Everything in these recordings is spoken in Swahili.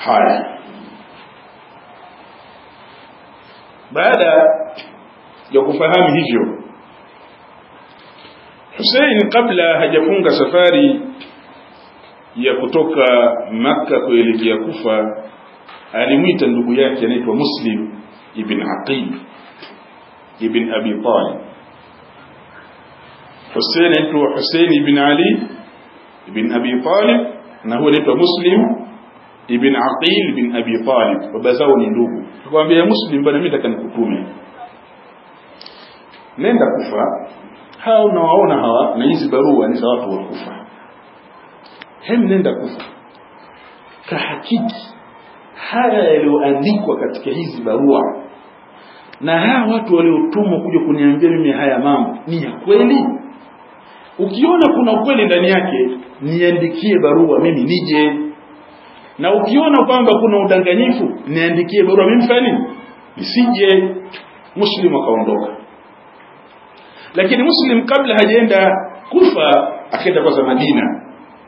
haya baada ya kufahamu hivyo Hussein kabla hajafunga safari ya kutoka Makka kuelekea Kufa alimwita ndugu yake anaitwa Muslim ibn Aqil ibn Abi Talib Hussein anaitwa Hussein ibn Ali ibn Abi Talib na huyo anaitwa Muslim ibn Aqil ibn Abi Talib baba zao ni ndugu tukamwambia Muslim bwana mimi nataka nikutume nenda Kufa hao unawaona hawa na hizi barua ni za watu wa Kufa hem nenda Kufa kahakiki haya yaliyoandikwa katika hizi barua na hawa watu waliotumwa kuja kuniambia mimi haya mambo ni ya kweli ukiona kuna ukweli ndani yake niandikie barua mimi nije na ukiona kwamba kuna udanganyifu niandikie barua mimi fanya nini nisije muslim akaondoka lakini muslim kabla hajaenda kufa akaenda kwanza madina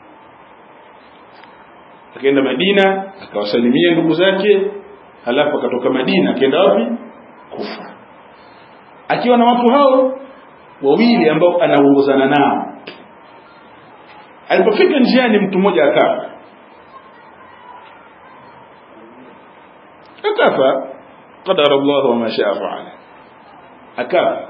akaenda madina akawasalimia ndugu zake halafu akatoka madina akaenda wapi kufa akiwa na watu hao wawili ambao anaongozana nao alipofika njiani mtu mmoja akafa akafa qadara Allah wa ma shaa faala akafa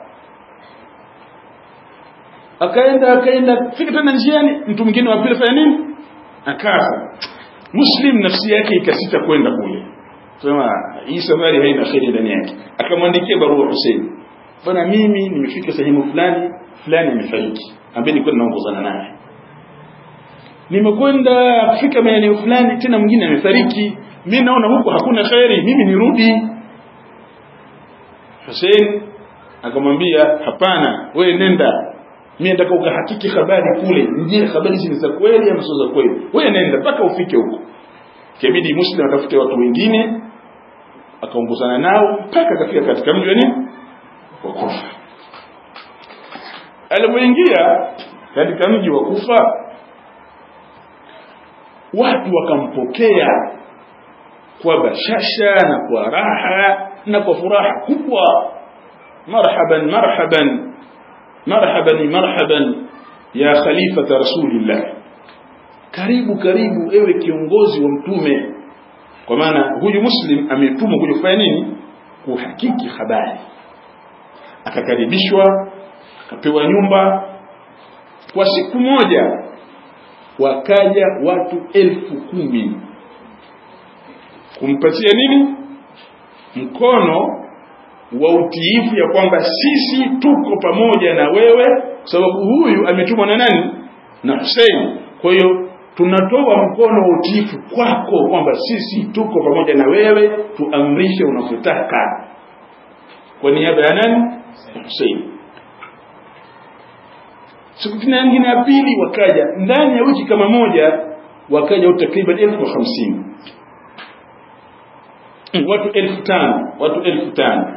akaenda akaenda fika tena njiani mtu mwingine wa pili fanya nini akafa muslim nafsi yake ikasita kwenda kule sema hii safari haina kheri ndani yake akamwandikia barua Hussein bwana mimi nimefika sehemu fulani fulani amefariki ambaye nilikuwa naongozana naye nimekwenda kufika maeneo fulani tena mwingine amefariki mimi naona huko hakuna kheri mimi nirudi Hussein akamwambia hapana wewe nenda mimi nataka ukahakiki habari kule je habari hizi ni za kweli ama sio za kweli wewe nenda mpaka ufike huko kibidi muslim atafute watu wengine akaongozana nao mpaka akafika katika mji wa nini wa Kufa alipoingia katika mji wa Kufa watu wakampokea kwa bashasha na kwa raha na kwa furaha kubwa marhaban marhaban marhaban marhaban ya khalifata rasulillah karibu karibu ewe kiongozi wa mtume kwa maana huyu muslim ametumwa kuja kufanya nini kuhakiki habari akakaribishwa akapewa nyumba kwa siku moja wakaja watu elfu kumi kumpatia nini mkono wa utiifu ya kwamba sisi tuko pamoja na wewe kwa sababu huyu ametumwa na nani na Hussein kwa hiyo tunatoa mkono wa utiifu kwako kwamba sisi tuko pamoja na wewe tuamrishe unavyotaka kwa niaba ya nani Hussein siku tena nyingine ya pili wakaja ndani ya wiki kama moja wakaja takriban elfu hamsini watu elfu tano watu elfu tano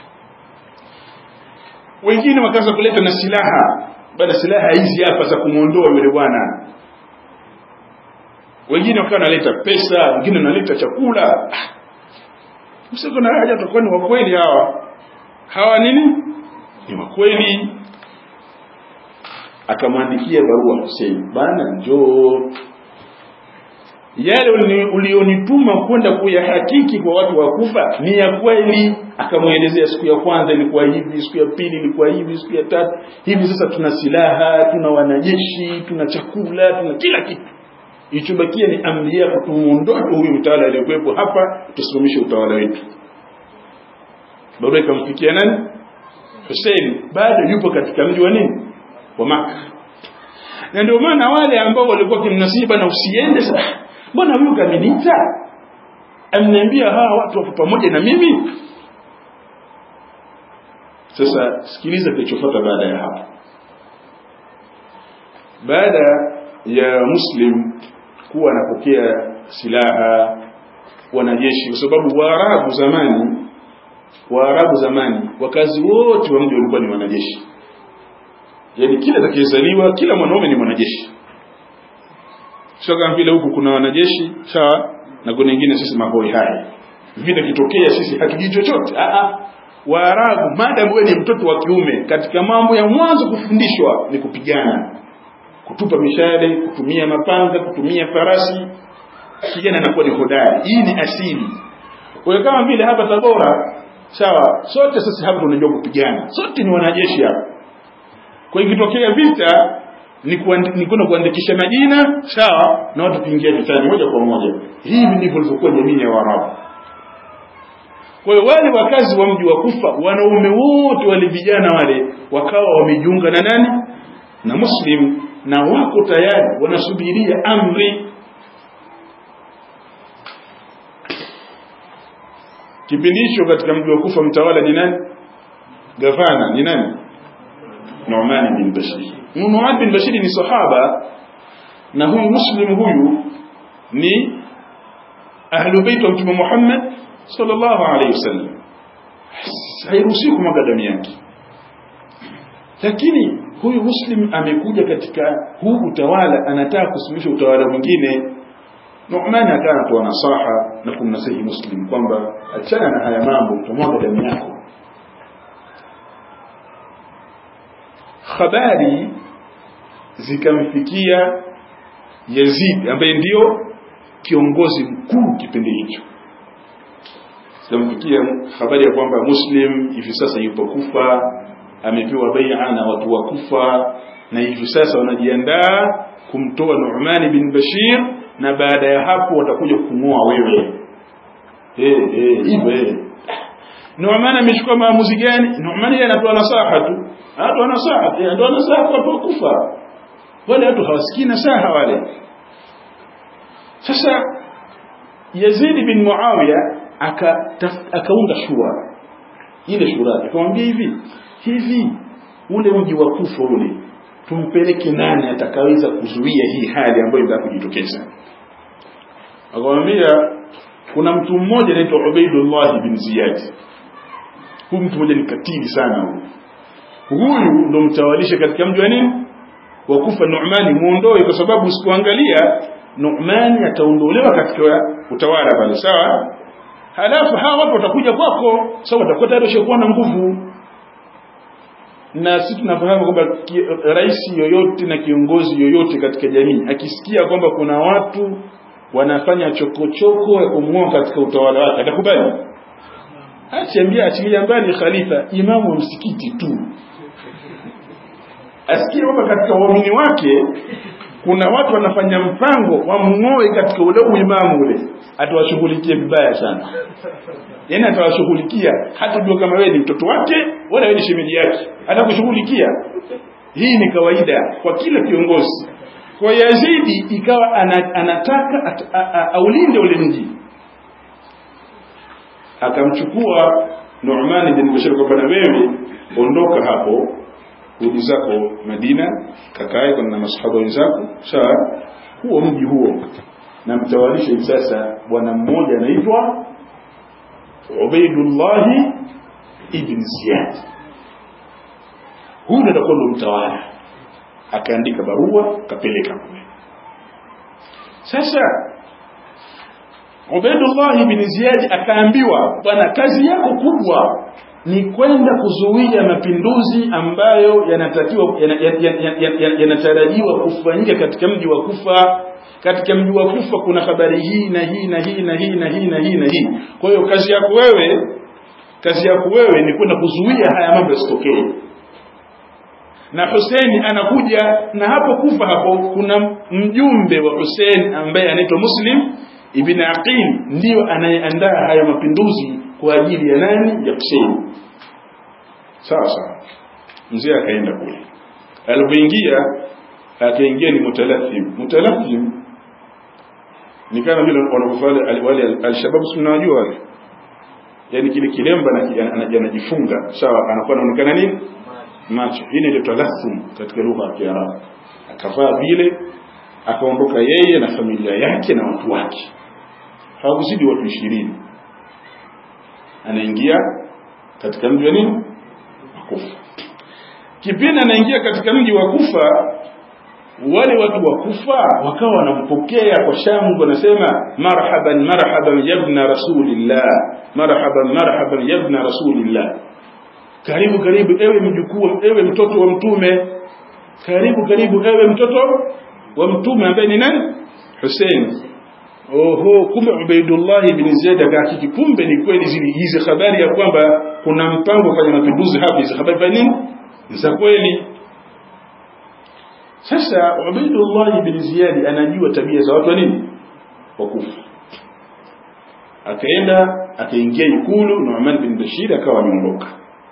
wengine wakaanza kuleta na silaha baada silaha hizi hapa za kumwondoa yule bwana wengine wakawa wanaleta pesa wengine wanaleta chakula msiko na haja tutakuwa ni wakweli hawa hawa nini ni wakweli akamwandikia barua Hussein bana njoo yale ulionituma kwenda kuyahakiki kwa watu wa Kufa ni ya kweli akamwelezea siku ya kwanza ilikuwa hivi siku ya pili ilikuwa hivi siku ya tatu hivi sasa tuna silaha tuna wanajeshi tuna chakula tuna kila kitu ilichobakia ni amri yako tumuondoe huyu mtawala aliyekuwepo hapa tusimamishe utawala wetu barua ikamfikia nani Hussein bado yupo katika mji wa nini wa Maka na ndio maana wale ambao walikuwa kimnasiba na usiende sasa mbona huyu kaminiita amniambia hawa watu wapo pamoja na mimi sasa sikiliza kilichofuata baada ya hapo baada ya muslim kuwa anapokea silaha wanajeshi kwa sababu waarabu zamani waarabu zamani wakazi wote wa mji walikuwa ni wanajeshi yani kila atakayezaliwa kila mwanaume ni mwanajeshi sio kama vile huku kuna wanajeshi sawa na kuna wengine sisi mahoi haya vita kitokea sisi hatujui chochote waarabu maadamu wewe ni mtoto wa kiume katika mambo ya mwanzo kufundishwa ni kupigana kutupa mishale kutumia mapanga kutumia farasi kijana anakuwa ni hodari hii ni asili kwa hiyo kama vile hapa tabora sawa sote sisi hapa tunajua kupigana sote ni wanajeshi hapa kwa hiyo ikitokea vita ni kwenda kuandikisha majina sawa na watu kuingia vitani moja kwa moja hivi ndivyo ilivyokuwa jamii ya waarabu kwa hiyo wale wakazi wa mji wa kufa wanaume wote wale vijana wale wakawa wamejiunga na nani na muslim na wako tayari wanasubiria amri kipindi hicho katika mji wa kufa mtawala ni nani gavana ni nani Nu'man bin Bashir Nu'man bin Bashir ni sahaba na huyu muslim huyu ni ahlu bait wa mtume Muhammad sallallahu alayhi wasallam hairuhusi kumwaga damu yake lakini huyu muslim amekuja katika huu utawala anataka kusimamisha utawala mwingine Nu'man akawa anatoa nasaha na kumnasihi muslim kwamba achana na haya mambo utamwaga damu yako habari zikamfikia Yazid ambaye ndio kiongozi mkuu kipindi hicho zikamfikia habari ya kwamba Muslim hivi sasa yupo Kufa amepewa bai'a na watu wa Kufa na hivi sasa wanajiandaa kumtoa Nu'man bin Bashir na baada ya hapo watakuja kung'oa wewe eh eh hivyo eh Nu'man amechukua maamuzi gani Nu'man yeye anatoa nasaha tu anatoa nasaha yeye anatoa nasaha kwa watu wa Kufa wale watu hawasikii nasaha wale sasa Yazid bin Muawiya akaunda shura ile shura akamwambia hivi hivi ule mji wa Kufa ule tumpeleke nani atakaweza kuzuia hii hali ambayo inataka kujitokeza akamwambia kuna mtu mmoja anaitwa Ubaidullah bin Ziyad huyu mtu mmoja ni katili sana huyu huyu ndo mtawalisha katika mji wa nini wa Kufa Nu'mani muondoe kwa sababu usikuangalia Nu'mani ataondolewa katika utawala pale sawa halafu hawa watu watakuja kwako sababu watakuwa tayari washakuwa na nguvu na sisi tunafahamu kwamba rais yoyote na kiongozi yoyote katika jamii akisikia kwamba kuna watu wanafanya chokochoko ya kumng'oa katika utawala wake atakubali achiambia achilia mbali khalifa imamu wa msikiti tu asikie kwamba katika uamini wake kuna watu wanafanya mpango wamng'oe katika ule uimamu ule atawashughulikia vibaya sana yaani atawashughulikia hata jua kama wewe ni mtoto wake wala wewe ni shemeji yake atakushughulikia hii ni kawaida kwa kila kiongozi kwa Yazidi ikawa anataka aulinde ule mji akamchukua Nu'man bin Bashir kwamba na wewe ondoka hapo rudi zako Madina kakae kwa na masahaba wenzako sawa huo mji huo na mtawalisha hivi sasa bwana mmoja anaitwa Ubaidullah ibn Ziyad huyu ndo atakuwa ndo mtawala akaandika barua akapeleka kule sasa Ubaidullah ibn Ziyad akaambiwa bwana kazi yako kubwa ni kwenda kuzuia mapinduzi ambayo yanatakiwa yanatarajiwa kufanyika katika mji wa Kufa katika mji wa Kufa kuna habari hii na hii na hii na hii na hii na hii na hii kwa hiyo kazi yako wewe kazi yako wewe ni kwenda kuzuia haya mambo yasitokee na Hussein anakuja na hapo Kufa hapo kuna mjumbe wa Hussein ambaye anaitwa Muslim ibn Aqil ndiyo anayeandaa haya mapinduzi kwa ajili ya nani ya Hussein sawa sawa mzee akaenda kule alipoingia akaingia ni mutalathim mutalathim ni kama vile wanavyofanya wale alshabab tunawajua wale yani kile kilemba anajifunga sawa anakuwa anaonekana nini macho hii ndio talathum katika lugha ya Kiarabu akavaa vile akaondoka yeye na familia yake na watu wake hawakuzidi watu ishirini anaingia katika mji wa nini Kufa kipindi anaingia katika mji wa Kufa wale watu wa kufa wakawa wanampokea kwa shangwe wanasema marhaban marhaban yabna rasulillah marhaban marhaban yabna rasulillah karibu karibu ewe mjukuu ewe mtoto wa mtume karibu karibu ewe mtoto wa mtume ambaye ni nani Hussein oho kumbe Ubaidullah ibn Zaid akahakiki kumbe ni kweli zili hizi habari ya kwamba kuna mpango kufanya mapinduzi hapa hizi habari za nini za kweli sasa Ubaidullah ibn Ziyad anajua tabia za watu wa nini wakufa akaenda akaingia ikulu Nu'man bin Bashir akawa ameondoka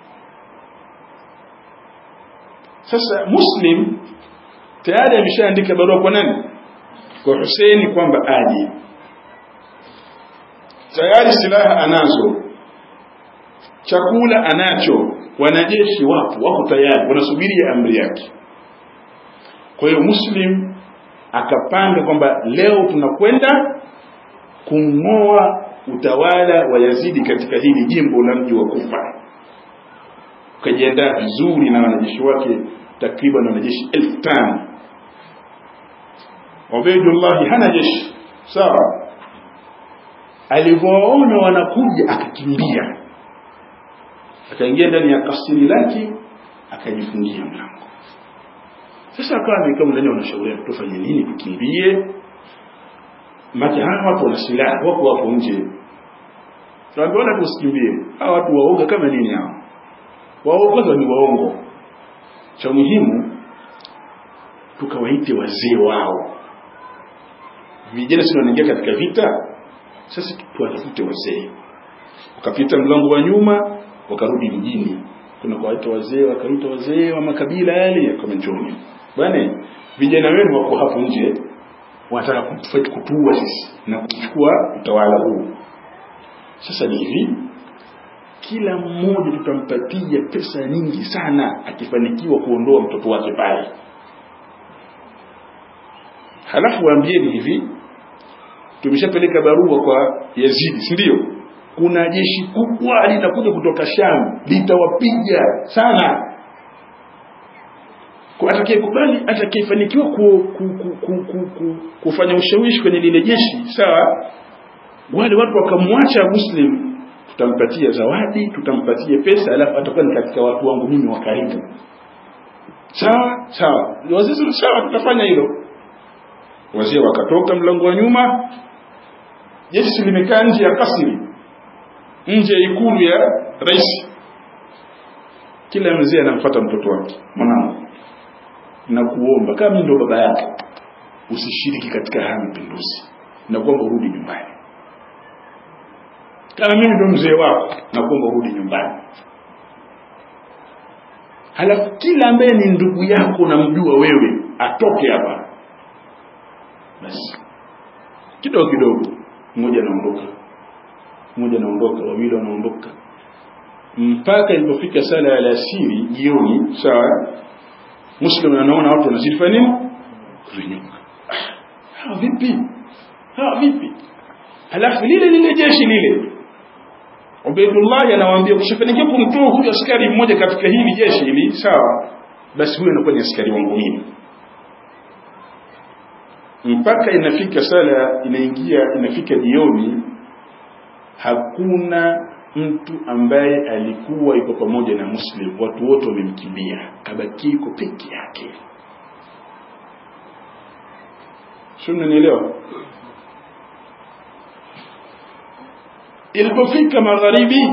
sasa Muslim tayari ameshaandika barua kwa nani kwa Hussein kwamba aje tayari silaha anazo chakula anacho wanajeshi wapo wako tayari wanasubiria amri yake kwa hiyo muslim akapanga kwamba leo tunakwenda kung'oa utawala wa Yazidi katika hili jimbo la mji wa Kufa ukajiandaa vizuri na wanajeshi wake takriban wanajeshi elfu tano Ubaidullah hana jeshi sawa alivyoona wanakuja akakimbia akaingia ndani ya kasiri lake akajifungia mlango sasa akawa amekaa ndani wanashauriana tufanye nini tukimbie maki hawa watu wana silaha wako hapo nje tunaambiwa tusikimbie hawa watu waoga kama nini hao waoga ni waongo cha muhimu tukawaite wazee wao vijana sio wanaingia katika vita sasa tuwatafute wazee wakapita mlango wa nyuma wakarudi mjini kuna kuwaita wazee wakaita wazee wa makabila yale kama njoni bwana vijana wenu wako hapo nje wanataka kutuua sisi na kuchukua utawala huu sasa ni hivi kila mmoja tutampatia pesa nyingi sana akifanikiwa kuondoa mtoto wake pale halafu waambieni hivi tumeshapeleka barua kwa Yazidi si ndio kuna jeshi kubwa linakuja kutoka Sham litawapiga sana kwa atakayekubali atakayefanikiwa ku, ku, ku, ku, ku, ku, kufanya ushawishi kwenye lile jeshi sawa wale watu wakamwacha muslim tutampatia zawadi tutampatia pesa alafu atakuwa ni katika watu wangu mimi wa karibu sawa sawa wazee sawa tutafanya hilo wazee wakatoka mlango wa nyuma jeshi limekaa nje ya kasri nje ya ikulu ya rais kila mzee anamfuata mtoto wake mwanangu na kuomba kama ndo baba yake usishiriki katika haya mapinduzi na kuomba urudi nyumbani kama mimi ndo mzee wako na kuomba urudi nyumbani halafu kila ambaye ni ndugu yako unamjua wewe atoke hapa basi kidogo kidogo mmoja anaondoka mmoja anaondoka wawili wanaondoka mpaka ilipofika sala ya alasiri jioni sawa muslim anaona watu wanazidi fanya nini kunyuka hawa vipi hawa vipi halafu lile lile jeshi lile Ubaidullah anawaambia ukishafanikiwa kumtoa huyu askari mmoja katika hili jeshi hili sawa basi huyo anakuwa ni askari wangu mimi mpaka inafika sala inaingia inafika jioni hakuna mtu ambaye alikuwa yuko pamoja na muslim watu wote wamemkimbia kabaki yuko peke yake sio mnanielewa ilipofika magharibi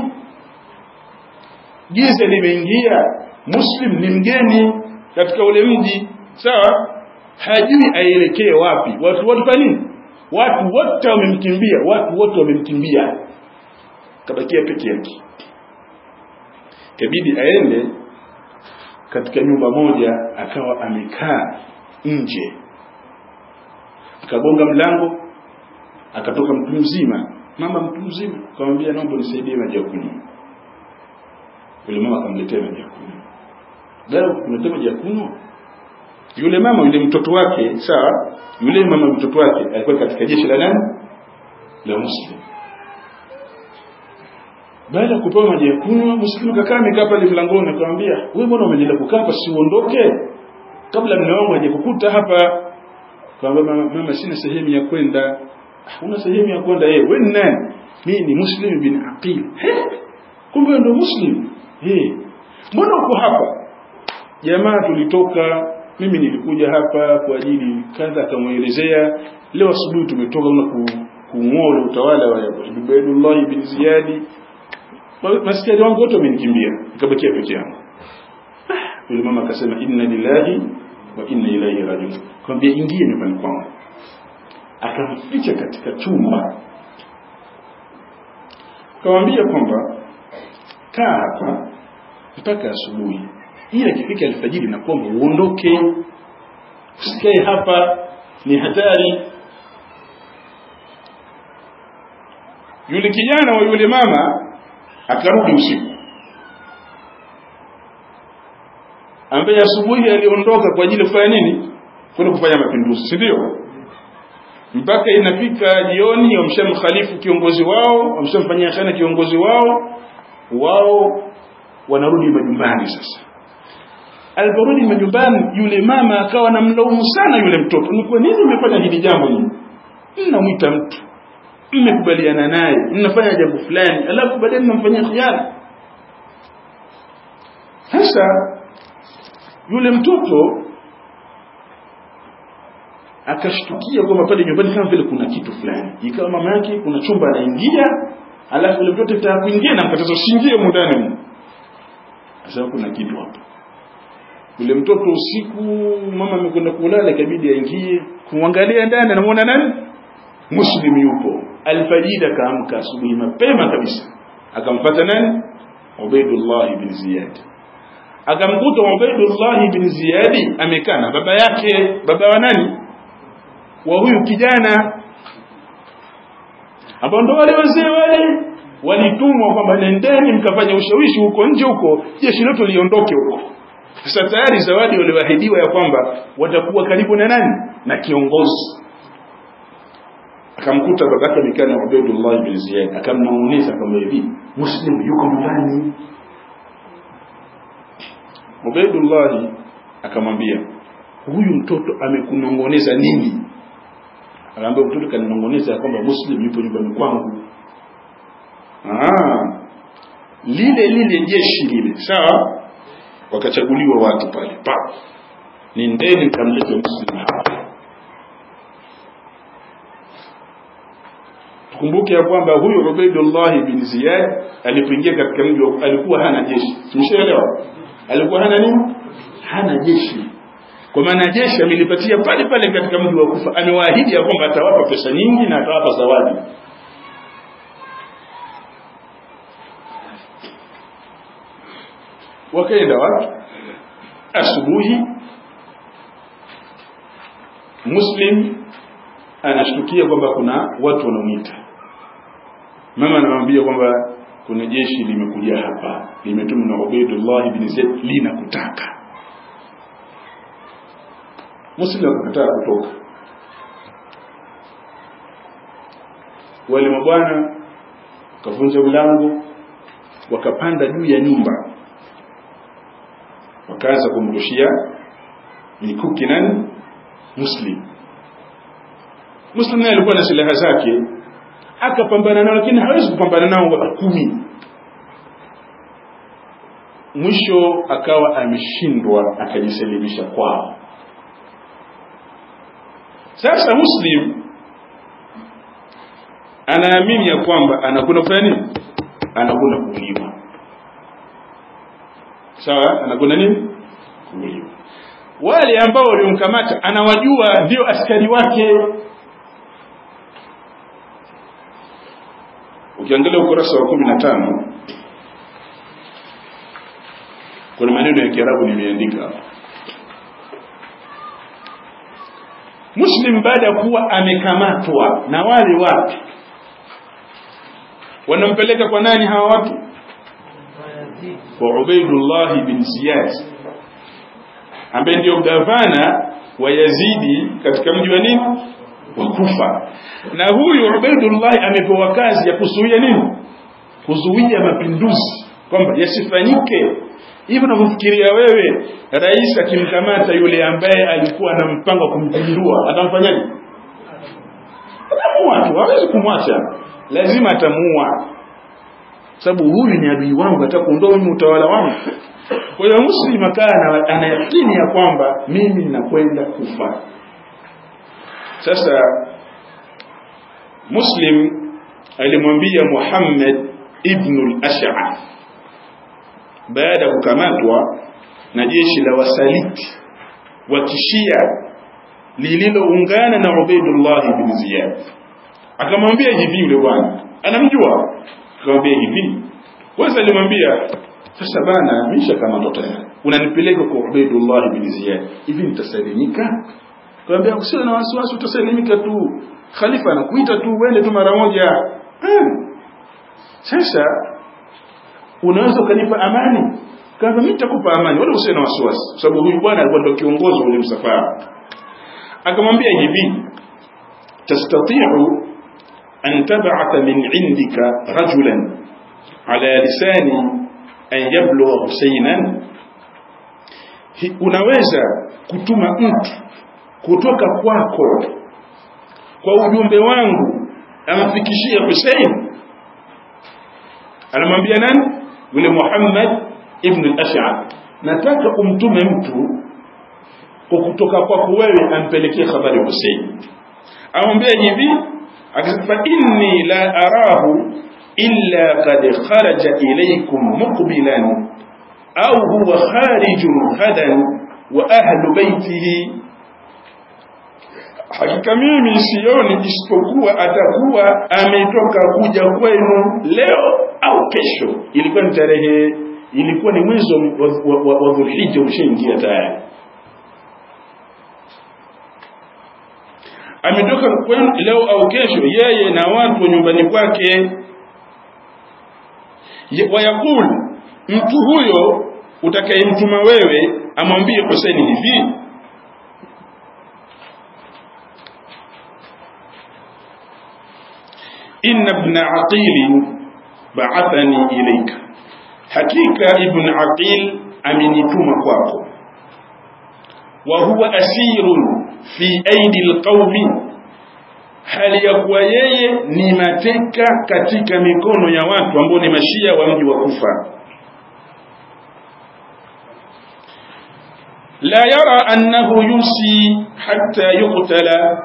giza limeingia muslim ni mgeni katika ule mji sawa hajui aelekee wapi watu wote kwa nini watu wote wamemkimbia watu wote wamemkimbia kabakia peke yake kabidi aende katika nyumba moja akawa amekaa nje akagonga mlango akatoka mtu mzima mama mtu mzima akamwambia naomba nisaidie maji ya kunywa yule mama akamletea maji ya kunywa leo kuletea maji ya kunywa yule mama yule mtoto wake sawa yule mama mtoto wake alikuwa katika jeshi la nani la muslim baada ya kupewa maji ya kunywa muslim kakaa amekaa pale mlangoni akamwambia wewe mbona umeendelea kukaa hapa si uondoke kabla mume wangu hajakukuta hapa kwamba mama, mama sina sehemu ya kwenda una sehemu ya kwenda yeye wewe ni nani mimi ni muslim bin aqil kumbe ndio muslim eh mbona uko hapa jamaa tulitoka mimi nilikuja hapa kwa ajili kadha akamwelezea leo asubuhi tumetoka na kuung'oa utawala wa Ubaydullah ibn Ziyad maskari wangu wote wamenikimbia nikabakia peke yangu yule mama akasema inna lillahi wa inna ilaihi rajiun kwambia ingie nyumbani kwangu akamficha katika chumba akamwambia kwamba kaa hapa mpaka asubuhi ila ikifika alfajiri na kwamba uondoke usikae hapa ni hatari yule kijana wa yule mama akarudi usiku ambaye asubuhi aliondoka kwa ajili ya kufanya nini kwenda kufanya mapinduzi si ndio mpaka inafika jioni wamshamkhalifu kiongozi wao wamshamfanyia khana kiongozi wao wao wanarudi majumbani sasa aliporudi majumbani yule mama akawa namlaumu sana yule mtoto ni kwa nini umefanya hili jambo hili mnamwita mtu mmekubaliana naye mnafanya jambo fulani alafu baadaye mnamfanyia khiana sasa yule mtoto akashtukia kwamba pale nyumbani kama vile kuna kitu fulani ikawa mama yake kuna chumba anaingia alafu yule mtoto kitaka kuingia na mkatazo usiingie mundani asema kuna kitu hapa yule mtoto usiku mama amekwenda kulala ikabidi aingie kumwangalia ndani anamuona nani muslim yupo alfajiri akaamka asubuhi mapema kabisa akamfuata nani Ubaidullah ibn Ziyad akamkuta Ubaidullah ibn Ziyad amekaa na baba yake baba wa nani wa huyu kijana ambao ndo wale wazee wale walitumwa kwamba nendeni mkafanya ushawishi huko nje huko jeshi letu liondoke huko sasa tayari zawadi walioahidiwa ya kwamba watakuwa karibu na nani na kiongozi akamkuta babake amekaa na Ubaydullah ibn Ziyad akamnong'oneza kama hivi muslim yuko nyumbani Ubaydullah akamwambia huyu mtoto amekunongoneza nini akaambia mtoto kaninongoneza kwamba muslim yupo nyumbani kwangu ah lile lile jeshi lile sawa wakachaguliwa watu pale pa nendeni mkamlete muslim hapa tukumbuke ya kwamba huyu Ubaidullah bin Ziyad alipoingia katika mji alikuwa hana jeshi tumeshaelewa alikuwa hana nini hana jeshi kwa maana jeshi amelipatia pale pale katika mji wa Kufa amewaahidi ya kwamba atawapa pesa nyingi na atawapa zawadi wakaenda watu asubuhi muslim anashtukia kwamba kuna watu wanamuita mama anamwambia kwamba kuna jeshi limekuja hapa limetumwa na Ubaidullah ibn Zaid linakutaka Muslim akakataa kutoka wale mabwana wakavunja mlango wakapanda juu ya nyumba wakaanza kumrushia mikuki nani Muslim Muslim naye alikuwa na silaha zake akapambana nao lakini hawezi kupambana nao wa kumi mwisho akawa ameshindwa akajisalimisha kwao sasa muslim anaamini ya kwamba anakwenda kufanya nini anakwenda kuuliwa sawa anakwenda nini kuuliwa wale ambao waliomkamata anawajua ndio askari wake ukiangalia ukurasa wa kumi na tano kuna maneno ya kiarabu nimeandika hapa muslim baada ya kuwa amekamatwa na wale watu wanampeleka kwa nani hawa watu kwa ubaidullah bin ziyad ambaye ndio gavana wa yazidi katika mji wa nini wa kufa na huyu ubaidullah amepewa kazi ya kuzuia nini kuzuia mapinduzi kwamba yasifanyike hivi unavyofikiria wewe rais akimkamata yule ambaye alikuwa na mpango wa kumpindua atamfanyaje atamuua tu hawezi kumwacha lazima atamuua sababu huyu ni adui wangu ataka kuondoa mimi utawala wangu kwa hiyo muslim akaa ana yakini ya kwamba mimi ninakwenda kufa sasa muslim alimwambia muhammad ibnu al-ash'ath baada ya kukamatwa na jeshi la wasaliti wa kishia lililoungana na Ubaidullah bin Ziyad akamwambia hivi yule bwana anamjua akamwambia hivi kwanza alimwambia sasa bana misha kama ndo tayari unanipeleka kwa Ubaidullah bin Ziyad hivi nitasalimika akamwambia usiwe na wasiwasi utasalimika tu khalifa anakuita tu uende tu mara moja hmm. sasa unaweza ukanipa amani kama mimi nitakupa amani wala usiwe na wasiwasi kwa sababu huyu bwana alikuwa ndio kiongozi wa ule msafara akamwambia hivi tastati'u an tab'atha min 'indika rajulan ala lisani an yablugha husaynan unaweza kutuma mtu kutoka kwako kwa ujumbe wangu amfikishie Hussein anamwambia nani yule Muhammad ibn al-Ash'ab nataka umtume mtu kwa kutoka kwako wewe ampelekee habari Hussein amwambia hivi akasema inni la arahu illa qad kharaja ilaykum muqbilan au huwa kharijun ghadan wa ahlu baytihi hakika mimi sioni isipokuwa atakuwa ametoka kuja kwenu leo au kesho ilikuwa ni tarehe ilikuwa ni mwezi wa, wa, wa, wa Dhulhijja ushaingia tayari ametoka kwenu leo au kesho yeye na watu wa nyumbani kwake wayakul mtu huyo utakayemtuma wewe amwambie Hussein hivi inna ibn aqil ba'athani ilayka hakika ibn aqil amenituma kwako wa huwa asirun fi aidi alqaumi hali ya kuwa yeye ni mateka katika mikono ya watu ambao ni mashia wa mji wa Kufa la yara annahu yusi hatta yuqtala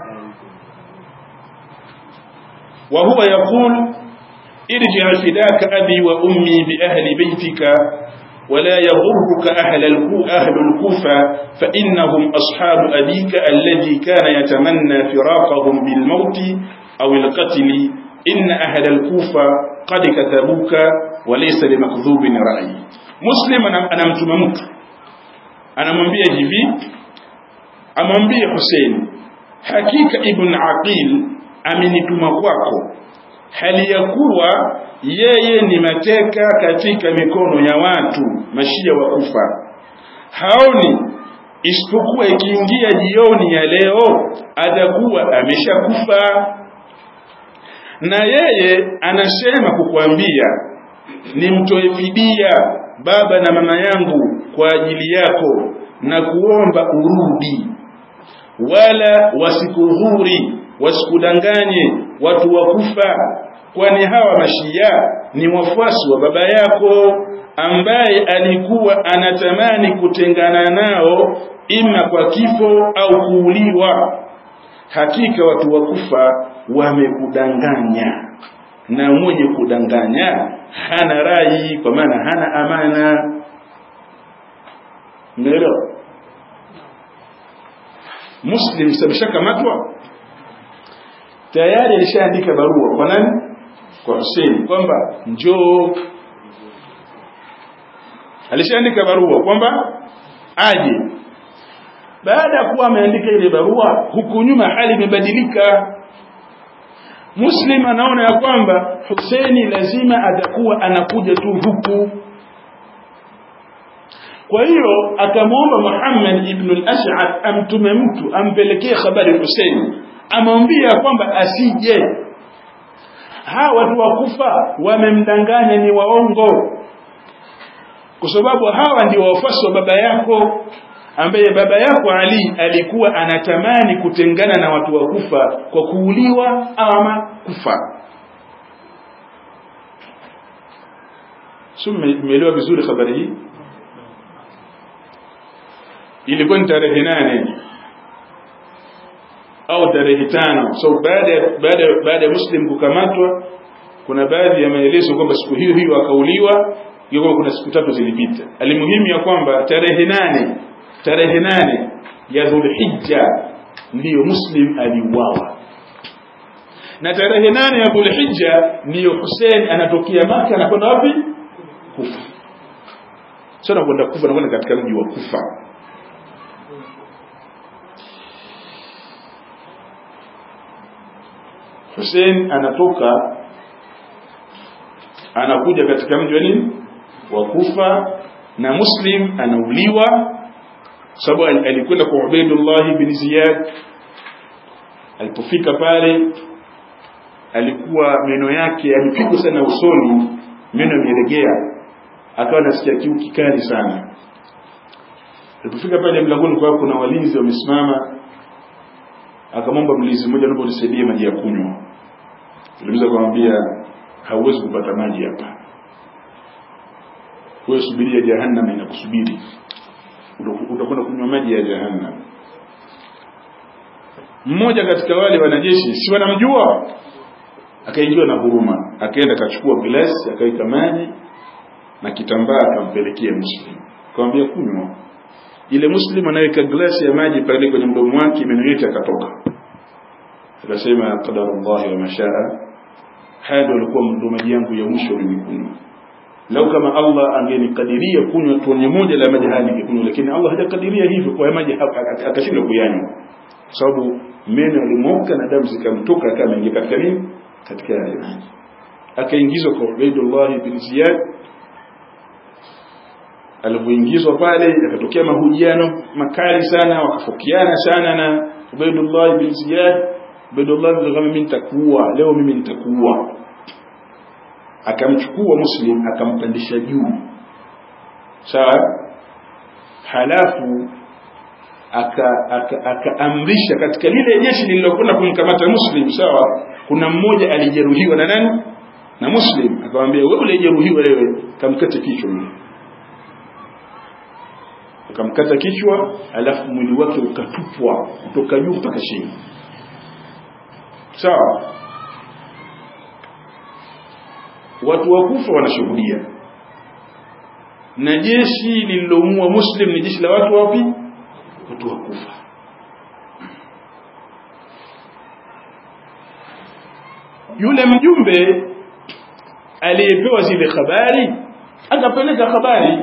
wa huwa yaqul irji' fidaka abi wa ummi bi ahli baytika ولا يضرك أهل أهل الكوفة فإنهم أصحاب أبيك الذي كان يتمنى فراقهم بالموت أو القتل إن أهل الكوفة قد كتبوك وليس لمكذوب رأي مسلم أنا متممك أنا منبيه جيبي أمنبيه حسين حقيقة ابن عقيل amenituma kwako hali ya kuwa yeye ni mateka katika mikono ya watu mashia wa kufa haoni isipokuwa ikiingia jioni ya leo atakuwa ameshakufa na yeye anasema kukuambia nimtoe fidia baba na mama yangu kwa ajili yako na kuomba urudi wala wasikudhuri wasikudanganye watu wa kufa kwani hawa mashia ni wafuasi wa baba yako ambaye alikuwa anatamani kutengana nao ima kwa kifo au kuuliwa hakika watu wa kufa wamekudanganya na mwenye kudanganya hana rai kwa maana hana amana umeelewa muslim sameshakamatwa tayari alishaandika barua kwa nani kwa Hussein kwamba njoo alishaandika barua kwamba aje baada ya kuwa ameandika ile barua huku nyuma hali imebadilika Muslim anaona ya kwamba Husaini lazima atakuwa anakuja tu huku kwa hiyo akamwomba Muhammad ibn al-Ash'ath amtume mtu ampelekee habari Husaini amwambia kwamba asije hawa watu wakufa wamemdanganya ni waongo kwa sababu hawa ndio wafuasi wa baba yako ambaye baba yako Ali alikuwa anatamani kutengana na watu wa Kufa kwa kuuliwa ama kufa sio mmeelewa vizuri habari hii ilikuwa ni tarehe nane au tarehe tano so baada baada baada ya muslim kukamatwa kuna baadhi ya maelezo kwamba siku hiyo hiyo akauliwa hiyo kuna siku tatu zilipita alimuhimu ya kwamba tarehe nane tarehe nane ya dhulhijja ndiyo muslim aliuawa na tarehe nane ya dhulhijja ndiyo Hussein anatokea maka anakwenda wapi kufa sio anakwenda kufa anakwenda katika mji wa kufa Hussein anatoka anakuja katika mji wa nini wa Kufa na Muslim anauliwa sababu alikwenda kwa Ubaidullah bin Ziyad alipofika pale alikuwa meno yake alipigwa sana usoni meno yamelegea akawa anasikia kiu kikali sana alipofika pale mlangoni kwa kuna walinzi wamesimama akamwomba mlinzi mmoja naomba unisaidie maji ya kunywa Niliweza kumwambia hauwezi kupata maji hapa. Wewe subiria jahannam inakusubiri. Utakwenda kunywa maji ya jahannam. Mmoja katika wale wanajeshi si wanamjua akaingiwa na huruma akaenda akachukua glasi akaweka maji na kitambaa akampelekea muslim akamwambia kunywa ile muslim anaweka glasi ya maji pale kwenye mdomo wake meno yote akatoka akasema qadarullah wa mashaa haya ndio alikuwa ndo maji yangu ya mwisho mimi kunywa lau kama Allah angenikadiria kunywa tone moja la maji haya ningekunywa lakini Allah hajakadiria hivyo kwa maji akashindwa kuyanywa kwa sababu meno yalimwoka na damu zikamtoka kama ingia katika nini katika yale maji akaingizwa kwa Ubaidullah bin Ziyad alipoingizwa pale yakatokea mahojiano makali sana wakafokiana sana na Ubaidullah bin Ziyad Ubaidullah bin kama mimi nitakuua leo mimi nitakuua akamchukua Muslim akampandisha juu sawa halafu akaamrisha aka, aka katika lile jeshi lililokwenda kumkamata Muslim sawa kuna mmoja alijeruhiwa na nani na Muslim akamwambia wewe ulijeruhiwa wewe kamkate kichwa yule akamkata kichwa alafu mwili wake ukatupwa kutoka juu mpaka chini sawa watu wa kufa wanashuhudia na jeshi lililomuua muslim ni jeshi la watu wapi watu wa kufa yule mjumbe aliyepewa zile habari akapeleka habari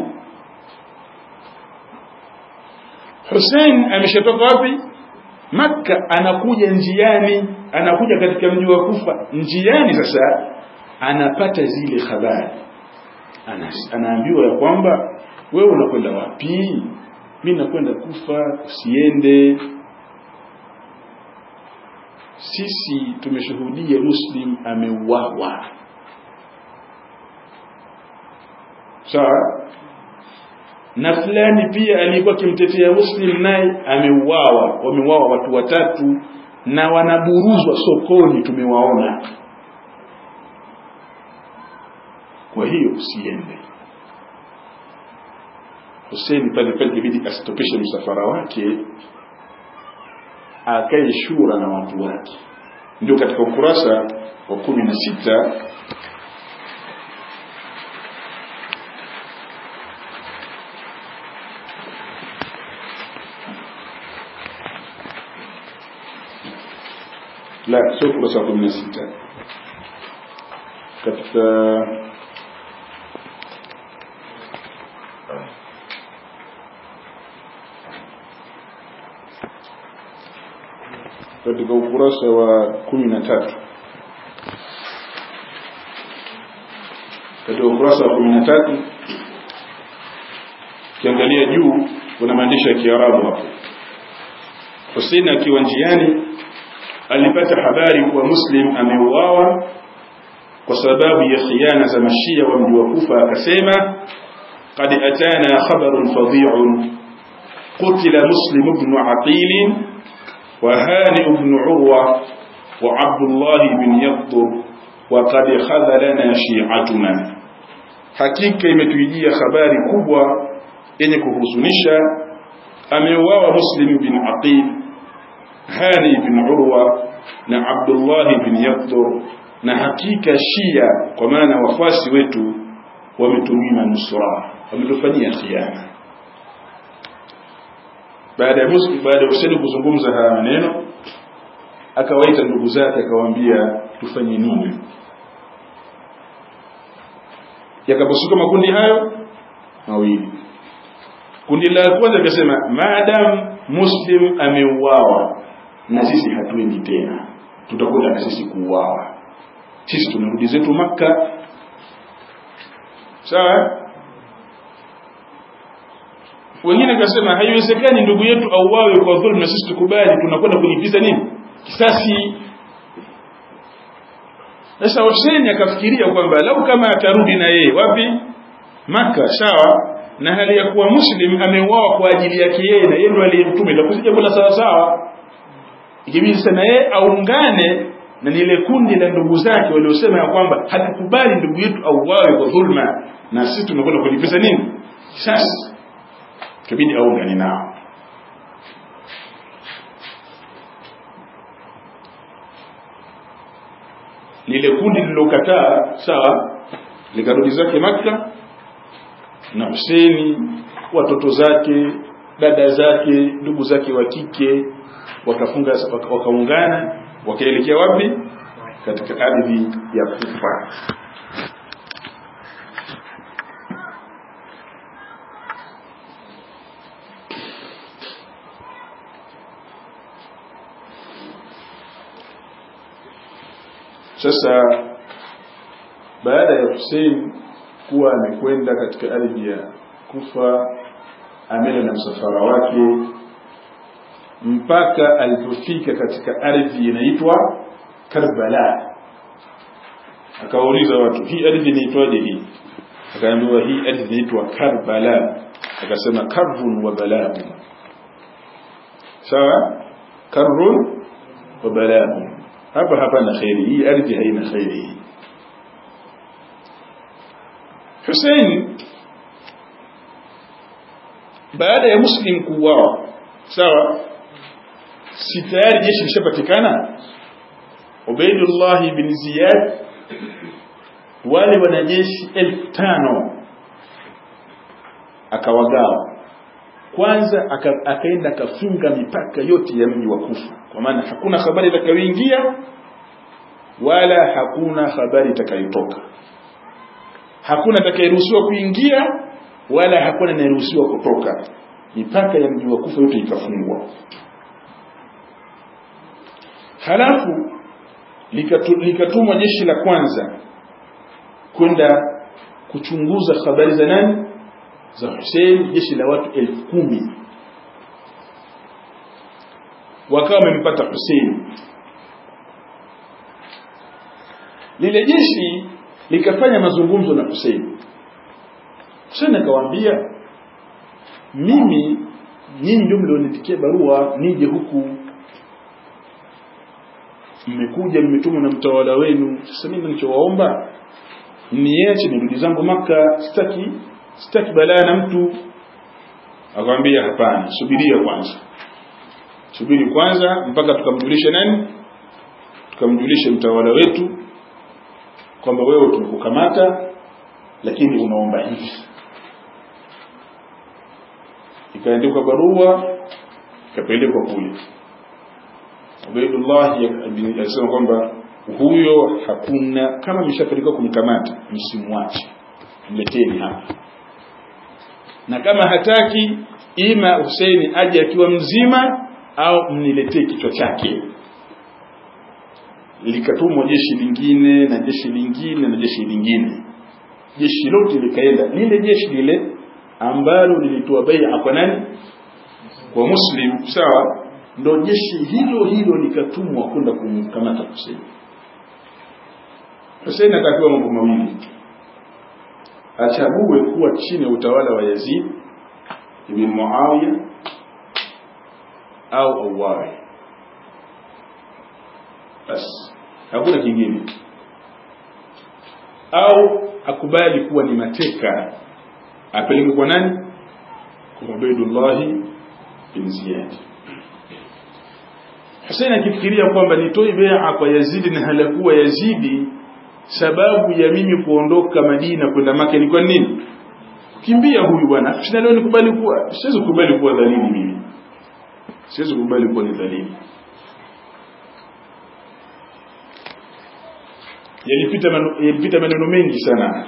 Hussein ameshatoka wapi Makka anakuja njiani anakuja katika mji wa Kufa njiani sasa anapata zile habari Anas, anaambiwa ya kwamba wewe unakwenda wapi mimi nakwenda Kufa usiende sisi tumeshuhudia Muslim ameuawa sawa na fulani pia alikuwa akimtetea Muslim naye ameuawa wameuawa watu watatu na wanaburuzwa sokoni tumewaona kwa hiyo usiende Hussein pale pale ibidi asitopeshe msafara wake akae shura na watu wake ndio katika ukurasa wa kumi na sita la sio ukurasa wa kumi na sita katika katika ukurasa wa kumi na tatu katika ukurasa wa kumi na tatu ukiangalia juu kuna maandishi ya kiarabu hapo Hussein akiwa njiani alipata habari kuwa Muslim ameuawa kwa sababu ya khiana za mashia wa mji wa Kufa akasema قد أتانا خبر فظيع قتل مسلم بن عقيل وهانئ بن عروة وعبد الله بن يقطر وقد خذلنا شيعتنا hakika imetuijia habari kubwa yenye kuhuzunisha ameuawa muslim bin aqil hani bin urwa na abdullah bin yaqdur na hakika shia kwa maana wafuasi wetu wametumima nusra wametufanyia khiana baada ya muslim baada ya Hussein kuzungumza haya maneno akawaita ndugu zake akawaambia tufanye nini yakaposuka makundi hayo mawili kundi la kwanza likasema maadam muslim ameuawa na sisi hatuendi tena tutakwenda na sisi kuuawa sisi tunarudi zetu makka sawa wengine wakasema haiwezekani ndugu yetu auawe kwa dhulma na sisi tukubali tunakwenda kulipiza nini kisasi sasa Hussein akafikiria kwamba lau kama atarudi na yeye wapi maka sawa na hali ya kuwa muslim ameuawa kwa ajili yake yeye na yeye ndo aliyemtume itakusija mbona sawa sawa ikibidi sana yeye aungane na lile kundi la ndugu zake waliosema ya kwamba hatukubali ndugu yetu auawe kwa dhulma na sisi tunakwenda kulipiza nini sasa ikibidi aungane nao lile kundi lililokataa sawa likarudi zake Makka na Huseni watoto zake dada zake ndugu zake wa kike wakafunga wakaungana wakaelekea wapi katika ardhi ya Kufa sasa baada ya Hussein kuwa amekwenda katika ardhi ya Kufa amena na msafara wake mpaka alipofika katika ardhi inaitwa Karbala akawauliza watu hii ardhi inaitwaje hii akaambiwa hii ardhi inaitwa Karbala akasema karrun wa bala'un sawa karrun wa bala'un hapa hapana khairi hii ardhi haina khairi Hussein baada ya Muslim kuuawa sawa si tayari jeshi lishapatikana Ubaidullah bin Ziyad wale wanajeshi elfu tano akawagawa kwanza aka, akaenda akafunga mipaka yote ya mji wa Kufa kwa maana hakuna habari itakayoingia wala hakuna habari itakayotoka hakuna atakayeruhusiwa kuingia wala hakuna anayeruhusiwa kutoka mipaka ya mji wa Kufa yote ikafungwa halafu likatumwa jeshi la kwanza kwenda kuchunguza habari za nani za Hussein jeshi la watu elfu kumi wakawa wamempata Hussein lile jeshi likafanya mazungumzo na Hussein Hussein akawaambia mimi nyinyi ndio mlioniandikia barua nije huku mmekuja mmetumwa na mtawala wenu sasa mimi nilichowaomba niache nirudi zangu maka sitaki sitaki balaa na mtu akamwambia hapana subiria kwanza subiri kwanza mpaka tukamjulishe nani tukamjulishe mtawala wetu kwamba wewe tumekukamata lakini unaomba hivi ikaandikwa barua ikapelekwa kule Ubaidullah alisema kwamba huyo hakuna kama mshapelekwa kumkamata msimwache mleteni hapa na kama hataki ima Huseini aje akiwa mzima au mniletee kichwa chake likatumwa jeshi lingine na jeshi lingine na jeshi lingine jeshi lote likaenda lile jeshi lile ambalo lilitoa bai'a kwa nani kwa muslim sawa ndo jeshi hilo hilo likatumwa kwenda kumkamata Hussein Hussein akapewa mambo mawili achague kuwa chini ya utawala wa Yazid ibn Muawiya au auawe basi hakuna kingine au akubali kuwa ni mateka apeleke kwa nani kwa Ubaidullah bin Ziyad Hussein akifikiria kwamba nitoe bai'a kwa Yazidi na halakuwa Yazidi sababu ya mimi kuondoka Madina kwenda Maka ni kwa nini kimbia huyu bwana sina leo nikubali kuwa siwezi kukubali kuwa dhalili mimi siwezi kukubali kuwa ni dhalili yalipita yalipita maneno mengi sana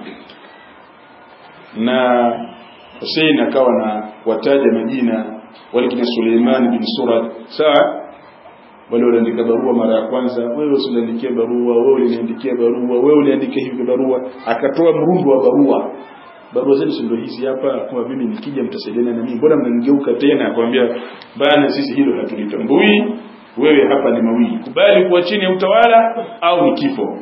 na Hussein akawa na wataja majina wale kina Suleiman bin Surat sawa wale waliandika barua mara ya kwanza wewe usiniandikie barua wewe uliniandikia barua wewe uliandika hivi barua akatoa mrundo wa barua barua zenu si ndio hizi hapa kwa mimi nikija mtasaidiana na mimi mbona mnanigeuka tena akwambia bana sisi hilo hatulitambui wewe hapa ni mawili kubali kuwa chini ya utawala au ni kifo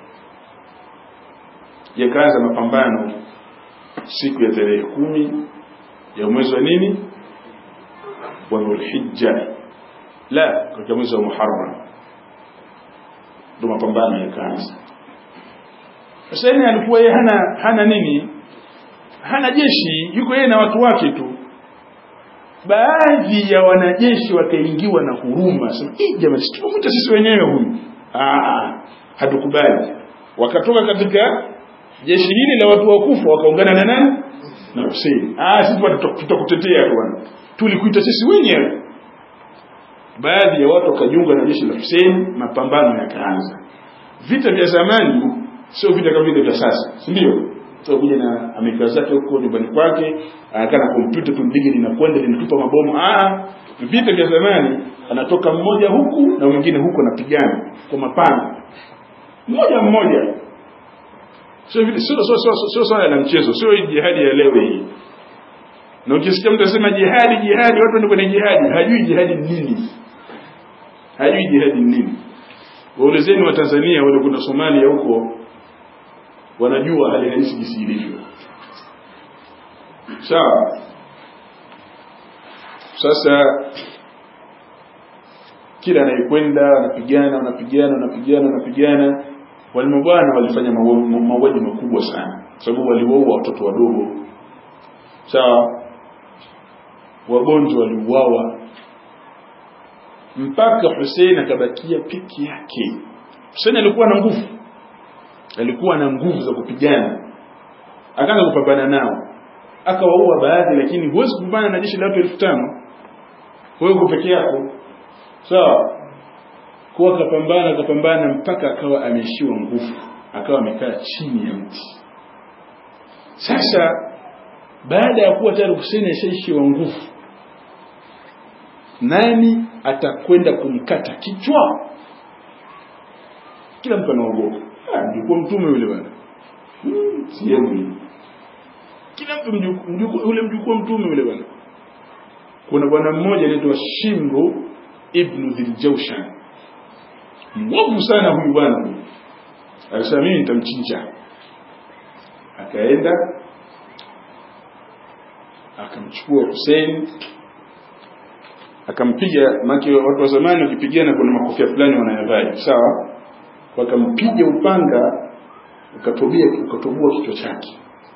yakaanza mapambano siku ya tarehe kumi ya mwezi wa nini wa Dhulhijja la katika mwezi wa Muharram ndio mapambano yakaanza Hussein alikuwa yeye hana hana nini hana jeshi yuko yeye na watu wake tu baadhi ya wanajeshi wakaingiwa na huruma sema eh jamani tumwite sisi wenyewe huyu ah hatukubali wakatoka katika jeshi hili la watu wakufa wakaungana na nani na Hussein ah sisi tutakutetea bwana tulikuita sisi wenyewe baadhi ya watu wakajiunga na jeshi la Hussein mapambano yakaanza vita vya zamani sio vita kama vile vya sasa si ndio so kuja na Amerika zake huko nyumbani kwake anakaa na kompyuta tu ndege linakwenda linatupa mabomu ah vita vya zamani anatoka mmoja huku na mwingine huko anapigana kwa mapanga mmoja mmoja sio vile sio sio sio sio swala la mchezo sio jihadi ya leo hii na ukisikia mtu anasema jihadi jihadi watu ndio kwenye jihadi hajui jihadi ni nini hajui jihadi ni nini waulizeni wa Tanzania wale kuna Somalia huko wanajua hali halisi jinsi ilivyo sawa sasa kila anayekwenda anapigana wanapigana wanapigana wanapigana walimu bwana walifanya mauaji makubwa sana sababu waliwaua watoto wadogo sawa wagonjwa waliuawa mpaka Hussein akabakia piki yake Hussein alikuwa na nguvu alikuwa na nguvu za kupigana akaanza kupambana nao akawaua baadhi lakini huwezi kupambana na jeshi la watu elfu tano wewe uko peke yako sawa kwa akapambana akapambana mpaka akawa ameishiwa nguvu akawa amekaa chini ya mti sasa baada ya kuwa tayari Hussein ashaishiwa nguvu nani atakwenda kumkata kichwa kila mtu anaogopa mjukuu mtume yule bwana hmm, sehemu kila mtu mjukuu yule mjukuu mtume yule bwana kuna bwana mmoja anaitwa Shimru ibn Dhiljawshan mwovu sana huyu bwana alisema mimi nitamchinja akaenda akamchukua Hussein akampiga maki watu wa zamani wakipigana kuna makofia fulani wanayavaa sawa wakampiga upanga ukatobia ukatoboa kichwa chake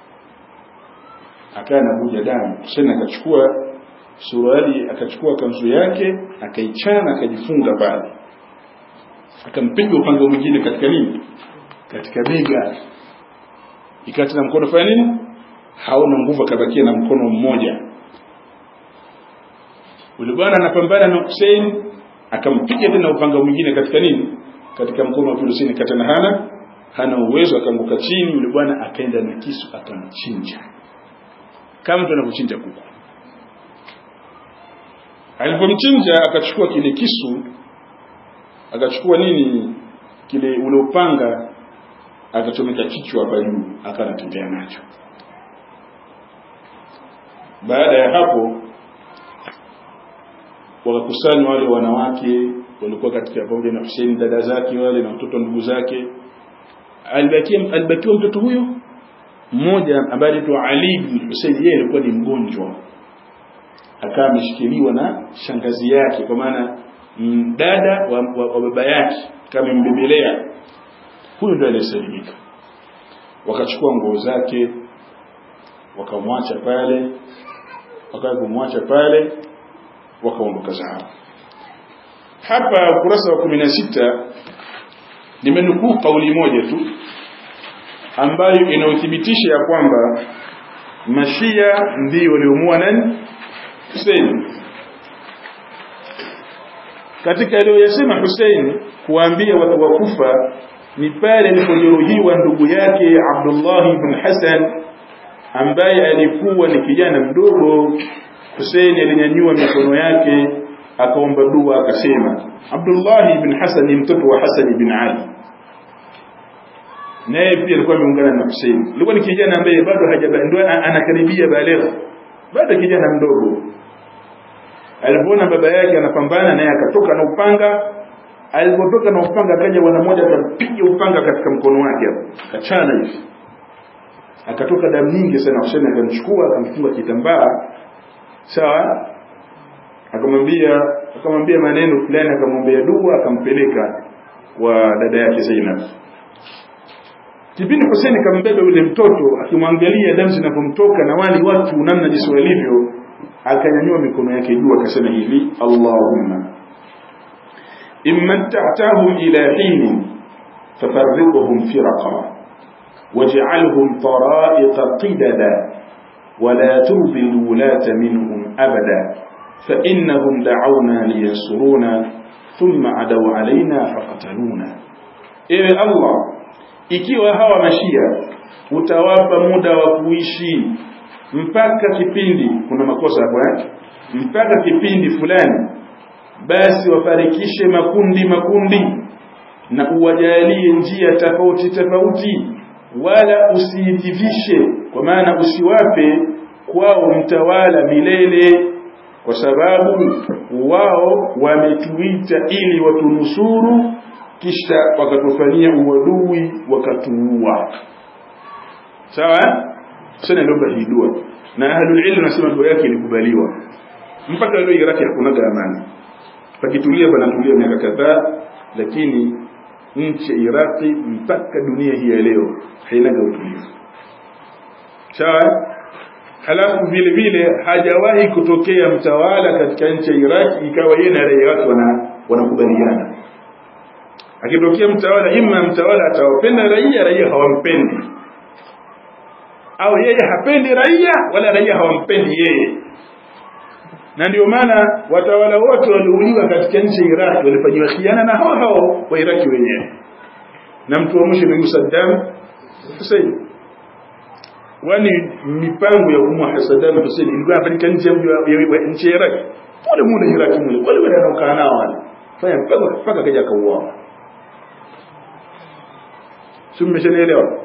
akaa anavuja damu Hussein akachukua suruali akachukua kanzu yake akaichana akajifunga pale akampiga upanga mwingine katika nini katika bega ikawa tena mkono fanya nini haona nguvu akabakia na mkono mmoja yule bwana anapambana na Hussein akampiga tena upanga mwingine katika nini katika mkono wa Hussein katana hana hana uwezo akaanguka chini yule bwana akaenda na kisu akamchinja kama mtu anavyochinja kuku alipomchinja akachukua kile kisu akachukua nini kile ule upanga akachomeka kichwa hapa juu akanatembea nacho baada ya hapo wakakusanywa wale wanawake walikuwa katika pamoja na Hussein dada zake wale na watoto ndugu zake alibakia alibakiwa mtoto huyo mmoja ambaye anaitwa Ali ibn Husayn yeye alikuwa ni mgonjwa akawa ameshikiliwa na shangazi yake kwa maana dada wa, wa, wa baba yake kama mbebelea huyu ndio aliyesalimika wakachukua nguo zake wakamwacha pale wakawa kumwacha pale wakaondoka zao hapa ukurasa wa kumi na sita nimenukuu kauli moja tu ambayo inauthibitisha ya kwamba mashia ndio waliomua nani Hussein katika aliyoyasema Hussein kuambia watu wa Kufa ni pale alipojeruhiwa ndugu yake Abdullah ibn Hassan ambaye alikuwa ni kijana mdogo Hussein alinyanyua mikono yake akaomba dua akasema Abdullah ibn Hassan ni mtoto wa Hassan ibn Ali naye pia alikuwa ameungana na Hussein alikuwa ni kijana ambaye bado hajabandwa anakaribia balegha bado kijana mdogo alipoona baba yake anapambana naye akatoka na upanga alipotoka na upanga akaja bwana mmoja akampiga upanga katika mkono wake hapo akachana hivi akatoka damu nyingi sana Hussein akamchukua akamfunga kitambaa sawa akamwambia akamwambia maneno fulani akamwambia dua akampeleka kwa dada yake Zainab kipindi Hussein kambeba yule mtoto akimwangalia damu zinapomtoka na wali watu namna jinsi walivyo akanyanyua mikono yake juu akasema hivi Allahumma immatta'tahum ila hin fafarriqhum firaqa waj'alhum tara'iqa qidada ولا ترضي الولاة منهم أبدا فإنهم دعونا لينصرونا ثم عدوا علينا فقتلونا إيه الله ikiwa hawa mashia utawapa muda wa kuishi mpaka kipindi kuna makosa hapo eh mpaka kipindi fulani basi wafarikishe makundi makundi na uwajalie njia tofauti tofauti wala usiitivishe kwa maana usiwape kwao mtawala milele kwa sababu wao wametuita ili watunusuru kisha wakatufanyia uadui wakatuua sawa sana ndio hii dua na ahlul ilm nasema dua yake ilikubaliwa mpaka leo Iraki hakuna amani pakitulia panatulia miaka kadhaa lakini nchi ya Iraki mpaka dunia hii ya leo haina utulivu sawa halafu vile vile hajawahi kutokea mtawala katika nchi ya Iraki ikawa yeye na raia wake wana wanakubaliana akitokea mtawala ima mtawala atawapenda raia raia hawampendi au yeye hapendi raia wala raia hawampendi yeye na ndio maana watawala wote waliouliwa katika nchi ya Iraq walifanyiwa khiana na hao hao wa Iraki wenyewe na mtu wa mwisho ni Saddam Hussein wani mipango ya kumua Saddam Hussein ilikuwa inafanyika nje ya nchi ya Iraq pole mule Iraq mule wale wale wanaokaa nao wale fanya mpaka mpaka kaja kauawa si mmeshanielewa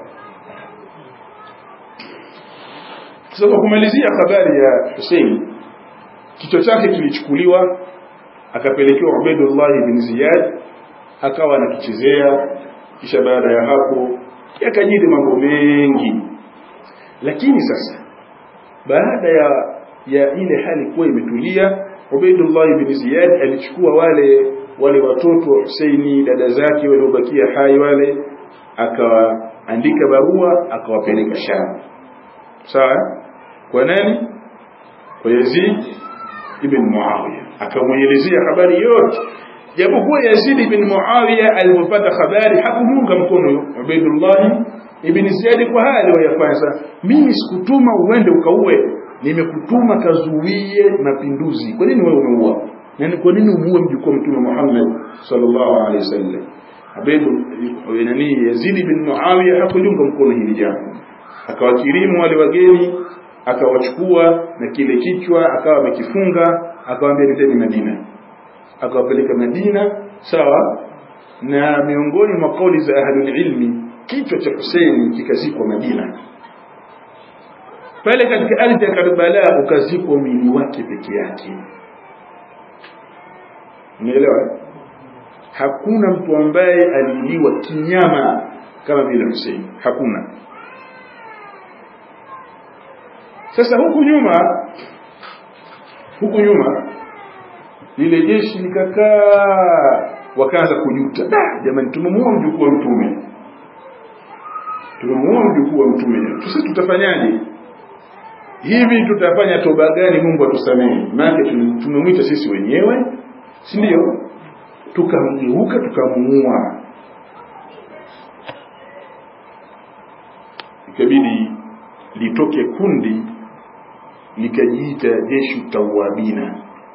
sasa kumalizia habari ya Hussein kichwa chake kilichukuliwa akapelekewa Ubaidullah ibn Ziyad akawa anakichezea kisha baada ya hapo yakajiri mambo mengi lakini sasa baada ya ya ile hali kuwa imetulia Ubaidullah ibn Ziyad alichukua wale wale watoto wa Husaini dada zake waliobakia hai wale akawaandika barua akawapeleka Sham sawa kwa nani kwa Yazid ibn Muawiya akamwelezea habari yote japokuwa Yazid ibn Muawiya alipopata habari hakumunga mkono Ubaidullah ibn Ziyad kwa hali wayafanya mimi sikutuma uende ukaue nimekutuma kazuie mapinduzi kwa nini wewe umeua na kwa nini umuue mjukuu mtume Muhammad sallallahu alaihi wasallam Abaidu nani Yazid ibn Muawiya hakuliunga mkono hili jambo akawakirimu wale wageni akawachukua na kile kichwa akawa amekifunga akawaambia nendeni Madina akawapeleka Madina sawa na miongoni mwa kauli za ahlul ilmi kichwa cha Hussein kikazikwa Madina pale katika ardhi ya Karbala ukazikwa mwili wake peke yake umeelewa hakuna mtu ambaye aliuliwa kinyama kama vile Hussein hakuna sasa huku nyuma huku nyuma lile jeshi likakaa wakaanza kujuta da jamani tumemuua mjukuu wa mtume tumemuua mjukuu wa mtume sasa tutafanyaje hivi tutafanya toba gani Mungu atusamehe maana tumemwita sisi wenyewe si ndio tukamgeuka tukamuua ikabidi litoke kundi likajiita jeshi tawabina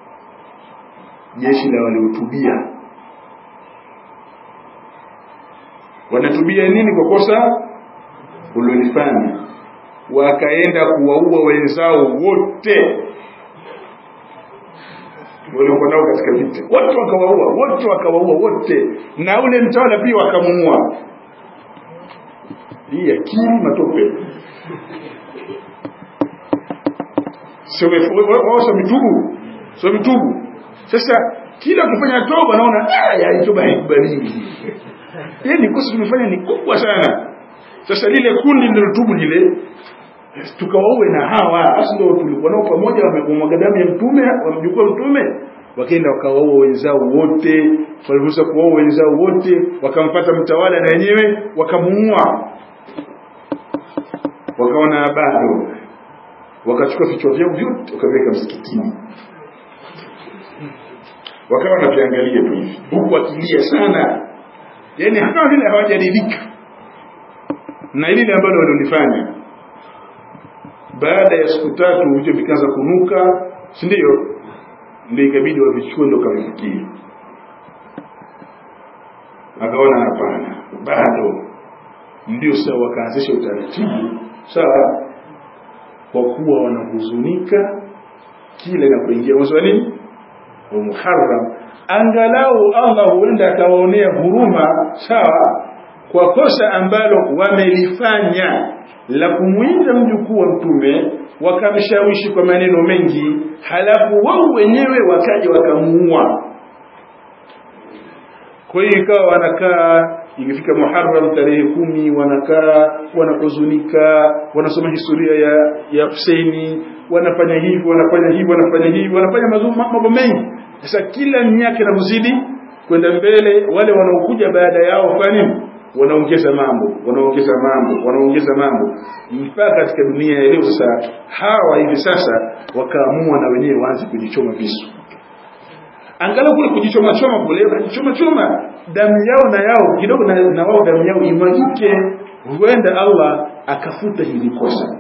jeshi la waliotubia wanatubia nini kwa kosa ulilofanya wakaenda kuwaua wenzao wote waliokuwa nao katika vita wote wakawaua wote wakawaua wote na ule mtawala pia wakamuua hii akili matope sio wao sio mitubu sio mitubu sasa kila kufanya toba naona ya toba haikubaliki yani kosa tumefanya ni kubwa sana sasa lile kundi lilotubu lile tukawaue na hawa basi ndio tulikuwa nao pamoja wamemwaga damu ya mtume wamjukua mtume wakaenda wakawaua wenzao wote waliruhusa kuwaua wenzao wote wakampata mtawala na wenyewe wakamuua wakaona bado wakachukua vichwa vyao vyote wakaviweka msikitini wakawa wanaviangalia tu hivi huku akilia sana yani kama vile hawajaridhika na lile ambalo walilifanya baada ya siku tatu vichwa vikaanza kunuka si ndio ndio ikabidi wavichukue ndo kavifikie akaona hapana bado ndio sawa wakaanzisha utaratibu sawa kwa kuwa wanahuzunika kila inapoingia mwezi wa nini wa Muharram angalau Allah huenda akawaonea huruma sawa kwa kosa ambalo wamelifanya la kumwinda mjukuu wa mtume wakamshawishi kwa maneno mengi halafu wao wenyewe wakaja wakamuua kwa hiyo ikawa wanakaa ikifika Muharram tarehe kumi wanakaa wanahuzunika wanasoma historia ya ya Husaini wanafanya hivi wanafanya hivi wanafanya hivi wanafanya mambo mengi sasa kila miaka inavyozidi kwenda mbele wale wanaokuja baada yao fanya wanaongeza mambo wanaongeza mambo wanaongeza mambo mpaka katika dunia ya leo sasa hawa hivi sasa wakaamua na wenyewe waanze kujichoma visu angalau kule kujichoma choma kule kujichoma choma damu yao na yao kidogo na, na wao damu yao imwagike huenda Allah akafuta hili kosa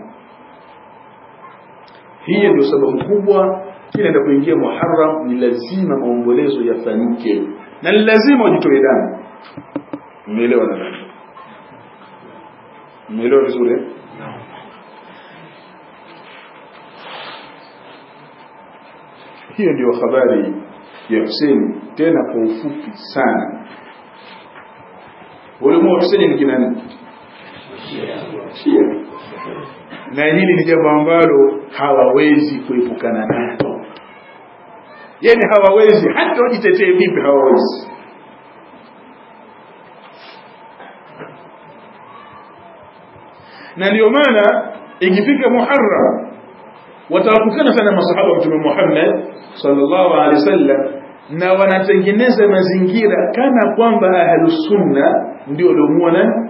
hiyo ndio sababu kubwa kila kuingia Muharram ni lazima maombolezo yafanyike na ni lazima wajitoe damu umeelewa nadhani umeelewa vizuri hiyo ndio habari ya Hussein tena kwa ufupi sana ulimwa Hussein ni kina nani Shia na hili ni jambo ambalo hawawezi kuepukana nalo yani hawawezi hata wajitetee vipi hawawezi na ndio maana ikifika Muharram watawatukana sana masahaba wa Mtume Muhammad sallallahu alaihi wasallam na wanatengeneza mazingira kana kwamba ahlus sunna ndio waliomuua nani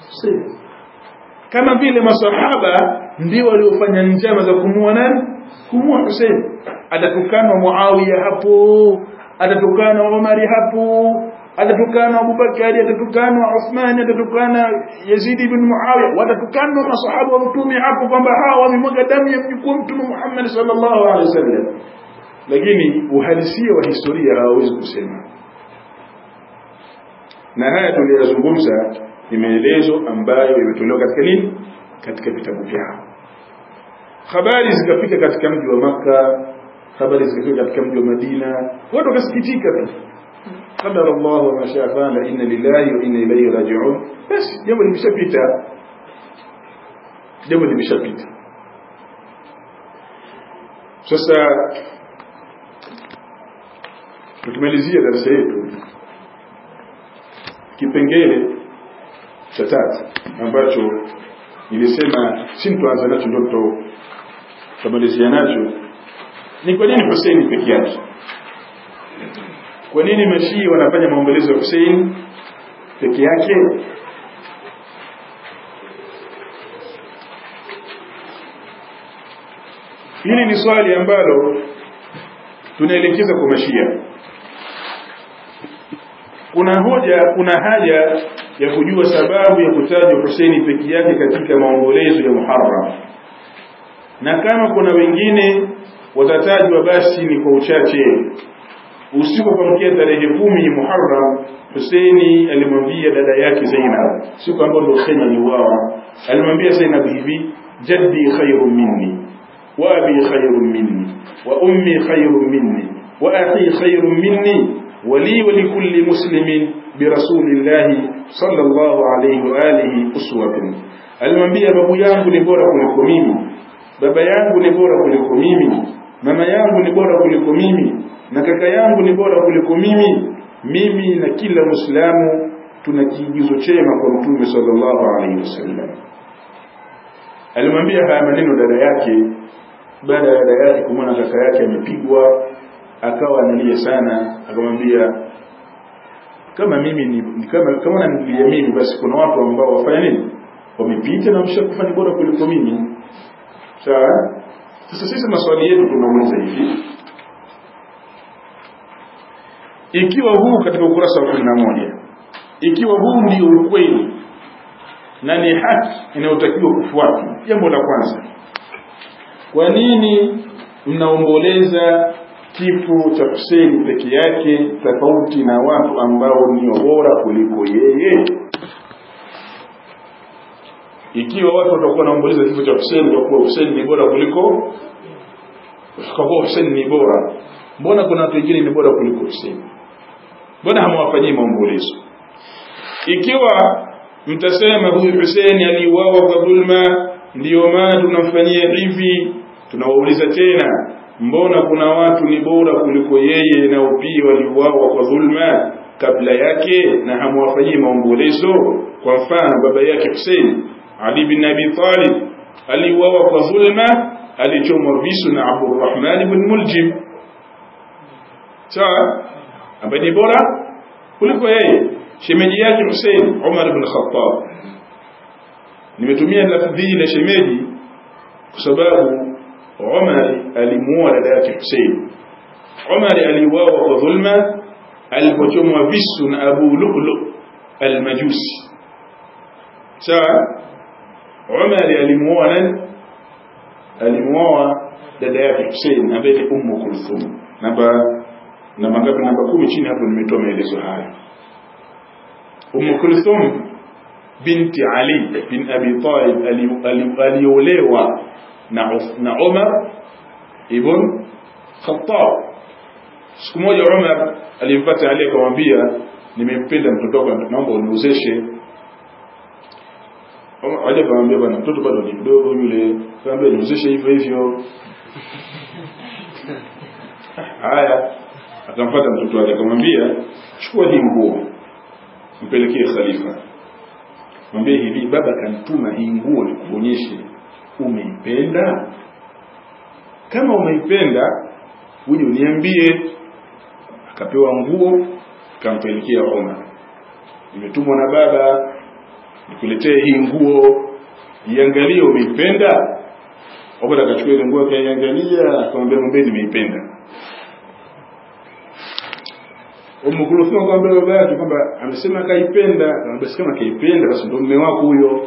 kama vile masahaba ndio waliofanya njama za kumuua nani kumuua Hussein atatukanwa Muawiya hapo atatukanwa Umari hapo atatukana Abubakari atatukana Uthman atatukana Yazid ibn Muawiya watatukana masahaba wa mtume hapo kwamba hawa wamemwaga damu ya mjukuu mtume Muhammad sallallahu alaihi wasallam lakini uhalisia wa historia hawawezi kusema na haya tuliyozungumza ni maelezo ambayo yametolewa katika nini katika vitabu vyao habari zikafika katika mji wa maka habari zikafika katika mji wa Madina watu wakasikitika tu qadara Allah wa ma shaa fa'ala inna lillahi wa inna ilayhi raji'un basi jambo limeshapita jambo limeshapita sasa tukimalizia darasa yetu kipengele cha tatu ambacho nilisema sintoanza nacho ndoto tutamalizia nacho ni kwa nini Hussein peke yake kwa nini mashii wanafanya maombolezo ya Hussein peke yake hili ni swali ambalo tunaelekeza kwa mashia kuna hoja kuna haja ya kujua sababu ya kutajwa Huseini peke yake katika maombolezo ya Muharram na kama kuna wengine watatajwa basi ni kwa uchache usiku wa kuamkia tarehe kumi Muharram Huseini alimwambia dada yake Zainab siku ambayo ndio Huseini aliuawa alimwambia Zainab hivi jaddi khairun minni wa abi khairun minni wa ummi khairun minni wa akhi khairun minni ولي ولكل مسلم برسول الله صلى الله عليه وآله أسوة alimwambia babu yangu ni bora kuliko mimi baba yangu ni bora kuliko mimi mama yangu ni bora kuliko mimi na kaka yangu ni bora kuliko mimi mimi na kila muislamu tuna kiigizo chema kwa mtume sallallahu alaihi wasallam alimwambia haya maneno dada yake baada ya dada yake kumwona kaka yake amepigwa akawa analia sana akamwambia kama mimi ni, ni kama kama unanilia mimi basi kuna watu ambao wafanya nini wamepita na mshakufa ni bora kuliko mimi sawa sasa sisi maswali yetu tunauliza hivi ikiwa huu katika ukurasa wa kumi na moja ikiwa huu ndio ukweli na ni haki inayotakiwa kufuatwa jambo la kwanza kwa nini mnaomboleza kifo cha Hussein peke yake tofauti na watu ambao ni bora kuliko yeye ikiwa watu watakuwa wanaomboleza kifo cha Hussein kwa kuwa Hussein ni bora kuliko kwa kuwa Hussein ni bora mbona kuna watu wengine ni bora kuliko Hussein mbona hamwafanyii maombolezo ikiwa mtasema huyu Hussein aliuawa kwa dhulma ndiyo maana tunamfanyia hivi tunawauliza tena mbona kuna watu ni bora kuliko yeye nao pia waliuawa kwa dhulma kabla yake na hamwafanyii maombolezo kwa mfano baba yake Hussein Ali bin Abi Talib aliuawa kwa dhulma alichomwa visu na Abdurrahman ibn Muljim sawa ambaye ni bora kuliko yeye shemeji yake Hussein Umar ibn Khattab nimetumia lafdhi la shemeji kwa sababu Umar alimuoa dada yake Hussein. Umar aliuawa kwa dhulma alipochomwa visu na Abu Lu'lu al-Majusi. Sawa? Umar alimuoa nani? Alimuoa dada yake Hussein ambaye ni Ummu Kulthum. Namba namba ngapi? Namba kumi chini hapo nimetoa maelezo haya. Ummu Kulthum binti Ali bin Abi Talib aliolewa na na Umar ibn Khattab. Siku moja Umar alimpata Ali akamwambia, nimempenda mtoto wako, naomba uniozeshe. Ali akamwambia, bwana, mtoto bado ni mdogo yule, akamwambia niozeshe hivyo hivyo. Haya, akampata mtoto wake akamwambia, chukua hii nguo mpelekee khalifa, mwambie hivi, baba kanituma hii nguo nikuonyeshe umeipenda kama umeipenda uje uniambie akapewa nguo kampelekea Umar nimetumwa na baba nikuletee hii nguo iangalie umeipenda Umar akachukua ile nguo akaiangalia akamwambia mwambie nimeipenda Umu Kulthum akamwambia baba yake kwamba amesema kaipenda akamwambia kama kaipenda basi ndio mume wako huyo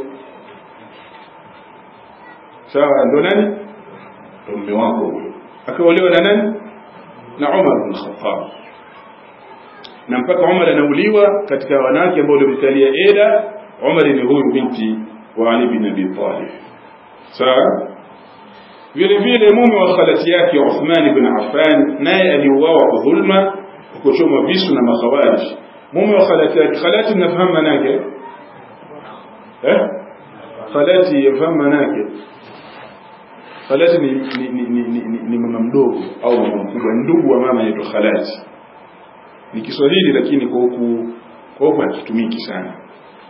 sawa ndo nani ndo mume wako huyo akaolewa na nani na Umar bin Khattab na mpaka Umar anauliwa katika wanawake ambao walimkalia Eda Umar ni huyu binti wa Ali bin Abi Talib sawa vile vile mume wa khalati yake Uthman ibn Affan naye aliuawa kwa dhulma kwa kuchomwa visu na makhawarij mume wa khalati yake khalati mnafahamu manake eh khalati yafahamu manake khalati ni, ni, ni, ni, ni, ni, ni mama mdogo au mama mkubwa ndugu wa mama yetu khalati ni Kiswahili lakini kwa huku kwa huku hakitumiki sana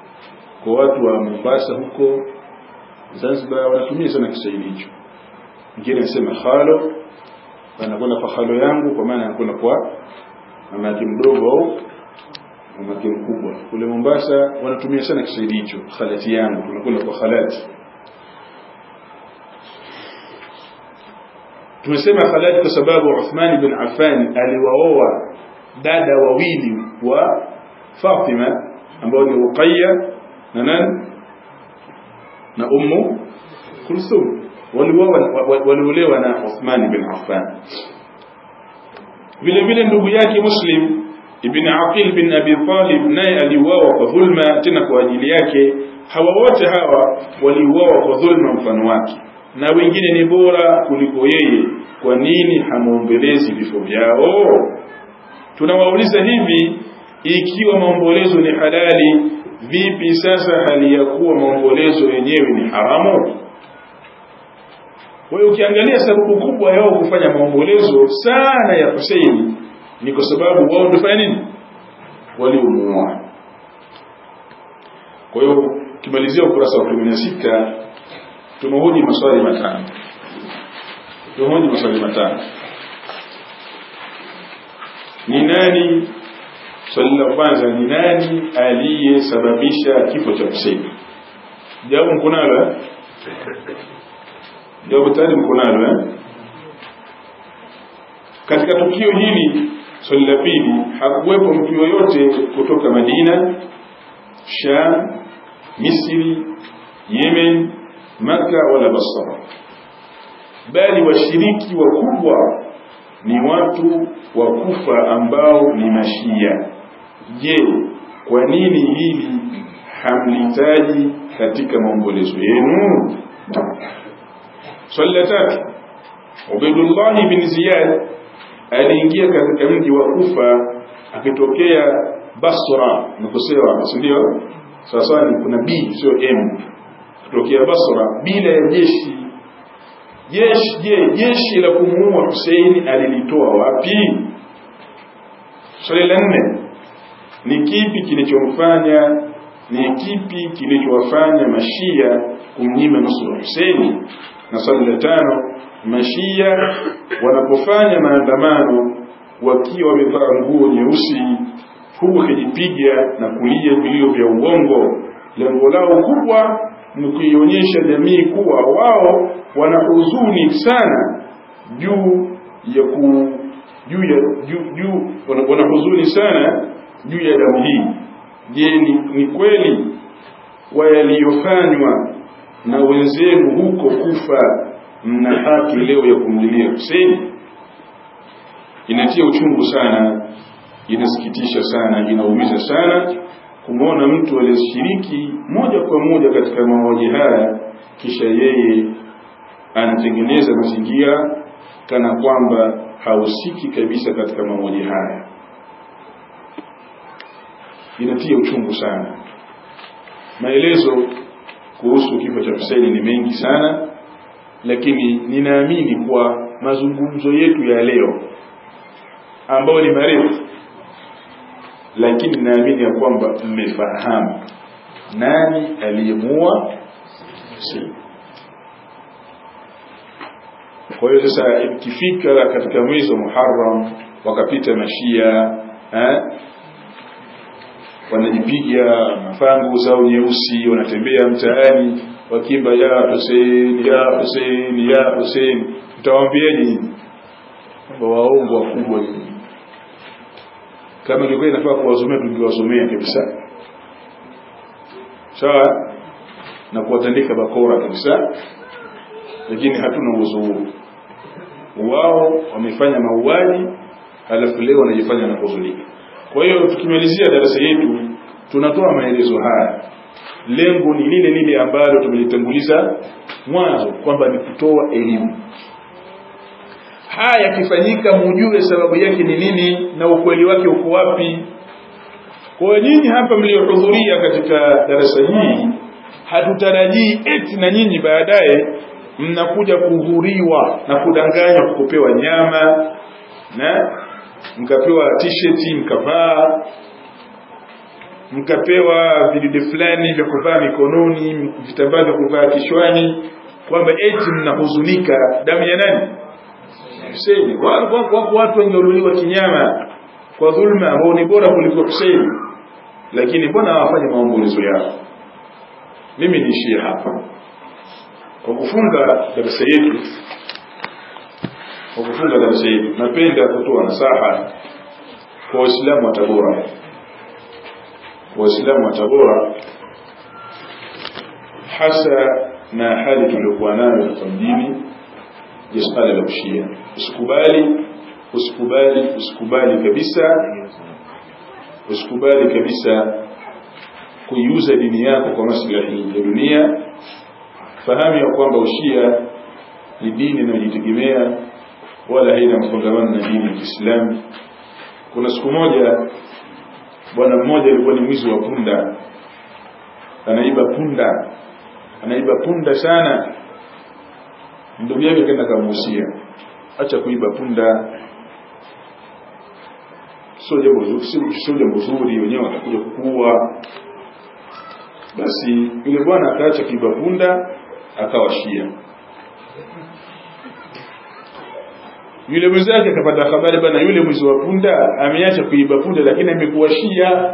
kwa watu wa Mombasa huko Zanzibar wanatumia sana Kiswahili hicho mwingine anasema khalo anakwenda kwa khalo yangu kwa maana anakwenda kwa mama yake mdogo au mama yake mkubwa kule Mombasa wanatumia sana Kiswahili hicho khalati yangu tunakwenda kwa khalati tumesema khalati kwa sababu Uthman bin Affan aliwaoa dada wawili wa Fatima ambao ni Ruqayya na nani na Ummu Kulthum waliolewa na Uthman bin Affan vile vile ndugu yake Muslim ibn Aqil bin Abi Talib naye aliuawa kwa dhulma tena kwa ajili yake hawa wote hawa waliuawa kwa dhulma mfano wake na wengine ni bora kuliko yeye kwa nini hamuombelezi vifo vyao tunawauliza hivi ikiwa maombolezo ni halali vipi sasa hali ya kuwa maombolezo yenyewe ni haramu kwa hiyo ukiangalia sababu kubwa yao kufanya maombolezo sana ya Hussein ni kwa sababu wao ndio fanya nini waliumuua kwa hiyo ukimalizia ukurasa wa 16 tumehoji maswali matano tumehoji maswali matano ni nani swali la kwanza ni nani aliyesababisha kifo cha Hussein jawabu mko nalo eh jawabu tayari mko nalo eh katika tukio hili swali la pili hakuwepo mtu yoyote kutoka Madina Sham Misri Yemen Maka wala Basra bali washiriki wakubwa ni watu wa kufa ambao ni mashia je kwa nini hili hamlitaji katika maombolezo yenu swali la tatu Ubaidullah bin Ziyad aliingia katika mji wa Kufa akitokea Basra nikosewa si ndio sasa ni kuna B sio M kutokea Basra bila ya jeshi jeshi je jeshi la kumuua Hussein alilitoa wapi swali la nne ni kipi kilichomfanya ni kipi kilichowafanya mashia kumnyima nusura Hussein na swali la tano mashia wanapofanya maandamano wakiwa wamevaa nguo nyeusi huku wakijipiga na kulia vilio vya uongo lengo lao kubwa ni kuionyesha jamii kuwa wao wana huzuni sana juu ya ku juu ya juu, juu wana, wana huzuni sana juu ya damu hii je ni, ni kweli wa yaliyofanywa na wenzenu huko kufa mna haki leo ya kumlilia Hussein inatia uchungu sana inasikitisha sana inaumiza sana kumwona mtu aliyeshiriki moja kwa moja katika mauaji haya kisha yeye anatengeneza mazingira kana kwamba hahusiki kabisa katika mauaji haya inatia uchungu sana maelezo kuhusu kifo cha Hussein ni mengi sana lakini ninaamini kwa mazungumzo yetu ya leo ambayo ni marefu lakini naamini ya kwamba mmefahamu nani aliyemua Hussein kwa hiyo sasa ikifika katika mwezi wa Muharram wakapita mashia eh, wanajipiga mafangu zao nyeusi wanatembea mtaani wakimba ya Hussein ya Hussein ya Hussein mtawaambieni nyinyi kwamba waongo wakubwa nyinyi kama ilikuwa inafaa kuwasomea tungewasomea kabisa sawa na kuwatandika bakora kabisa lakini hatuna uwezo huo wao wamefanya mauaji halafu leo wanajifanya na kuhuzunika kwa hiyo tukimalizia darasa yetu tunatoa maelezo haya lengo ni lile lile ambalo tumelitanguliza mwanzo kwamba ni kutoa elimu haya yakifanyika mujue sababu yake ni nini na ukweli wake uko wapi kwa nyinyi hapa mliohudhuria katika darasa hii hatutarajii eti na nyinyi baadaye mnakuja kuhuriwa na kudanganywa kupewa nyama na mkapewa t-shirt mkavaa mkapewa vidude fulani vya kuvaa mikononi vitambaa vya kuvaa kichwani kwamba eti mnahuzunika damu ya nani Huseini wako watu wangeuliwa kinyama kwa dhulma ambao ni bora kuliko Huseini lakini mbona hawafanye maombolezo yao mimi niishie hapa kwa kufunga darasa yetu kwa kufunga darasa yetu napenda kutoa nasaha kwa waislamu wa Tabora waislamu wa Tabora hasa na hali tuliokuwa nayo hapa mjini ya suala la ushia usikubali usikubali usikubali kabisa usikubali kabisa kuiuza dini yako kwa maslahi ya dunia fahamu ya kwamba ushia ni dini inayojitegemea wala haina mfungamano na dini ya Kiislamu kuna siku moja bwana mmoja alikuwa ni mwizi wa punda anaiba punda anaiba punda sana ndugu yake kaenda kamuhusia acha kuiba punda sio jambo zuri sio jambo zuri wenyewe watakuja kukuua basi yule bwana akaacha kuiba punda akawashia yule mwenzake akapata habari bana yule mwizi wa punda ameacha kuiba punda lakini amekuwa shia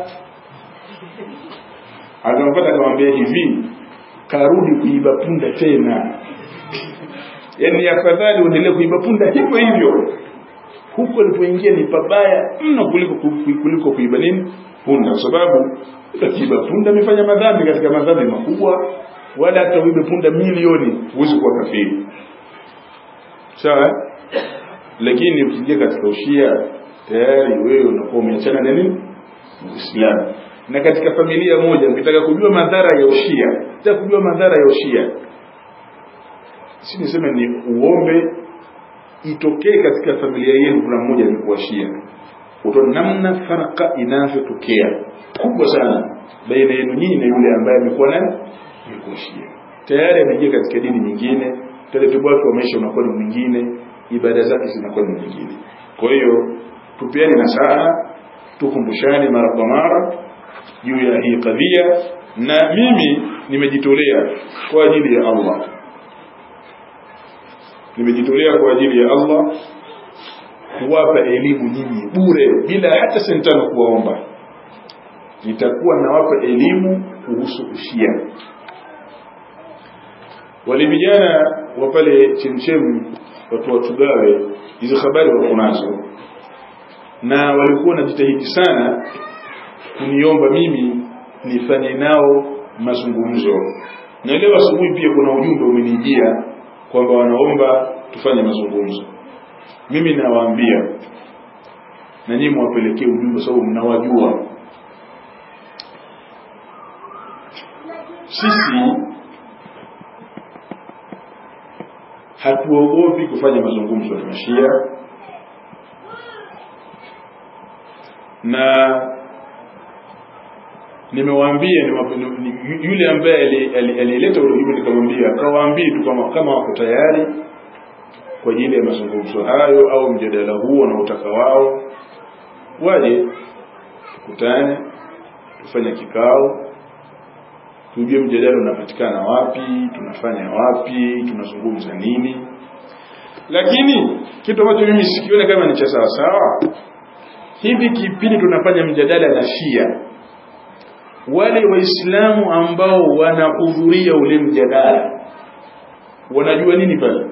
akampata akamwambia hivi karudi kuiba punda tena yaani afadhali uendelee kuiba punda hivyo hivyo huko alipoingia ni pabaya mno kuliko kuliko kuiba nini punda kwa sababu akiiba punda amefanya madhambi katika madhambi makubwa wala hata uibe punda milioni huwezi kuwa kafiri sawa lakini ukiingia katika ushia tayari wewe unakuwa umeachana na nini Uislamu na katika familia moja ukitaka kujua madhara ya ushia ukitaka kujua madhara ya ushia si niseme ni uombe itokee katika familia yenu kuna mmoja alikuwa shia utaona namna faraka inavyotokea kubwa sana baina yenu nyinyi na yule ambaye amekuwa nani alikuwa shia tayari ameingia katika dini nyingine taratibu wake wa maisha unakuwa ni mwingine ibada zake zinakuwa ni nyingine kwa hiyo tupeane nasaha tukumbushane mara kwa mara juu ya hii kadhia na mimi nimejitolea kwa ajili ya Allah nimejitolea kwa ajili ya Allah kuwapa elimu nyinyi bure bila hata sentano kuwaomba nitakuwa nawapa elimu kuhusu ushia wale vijana wa pale chemchem watu watugawe hizo habari wako nazo na walikuwa wanajitahidi sana kuniomba mimi nifanye nao mazungumzo na leo asubuhi pia kuna ujumbe umenijia kwamba wanaomba tufanye mazungumzo mimi nawaambia na nyinyi mwapelekee ujumbe sababu mnawajua sisi hatuogopi kufanya mazungumzo na mashia na nimewaambia yule ambaye alileta ujumbe nikamwambia akawaambie tu kama kama wako tayari kwa ajili ya mazungumzo hayo au mjadala huo wanaotaka wao waje tukutane tufanye kikao tujue mjadala unapatikana wapi tunafanya wapi tunazungumza nini lakini kitu ambacho mimi sikione kama ni cha sawa sawa hivi kipindi tunafanya mjadala na Shia wale waislamu ambao wanahudhuria ule mjadala wanajua nini pale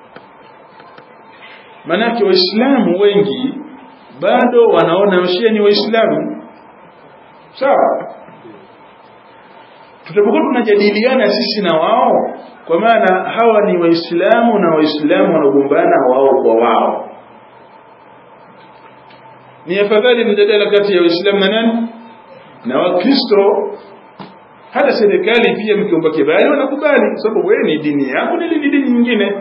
manake waislamu wengi bado wanaona Shia ni waislamu sawa tutapokuwa tunajadiliana sisi na wao kwa maana hawa ni waislamu na waislamu wanagombana wao kwa wao ni afadhali mjadala kati ya waislamu na nani na wakristo hata serikali pia mkiomba kibali wanakubali sababu wewe ni dini yako ni dini nyingine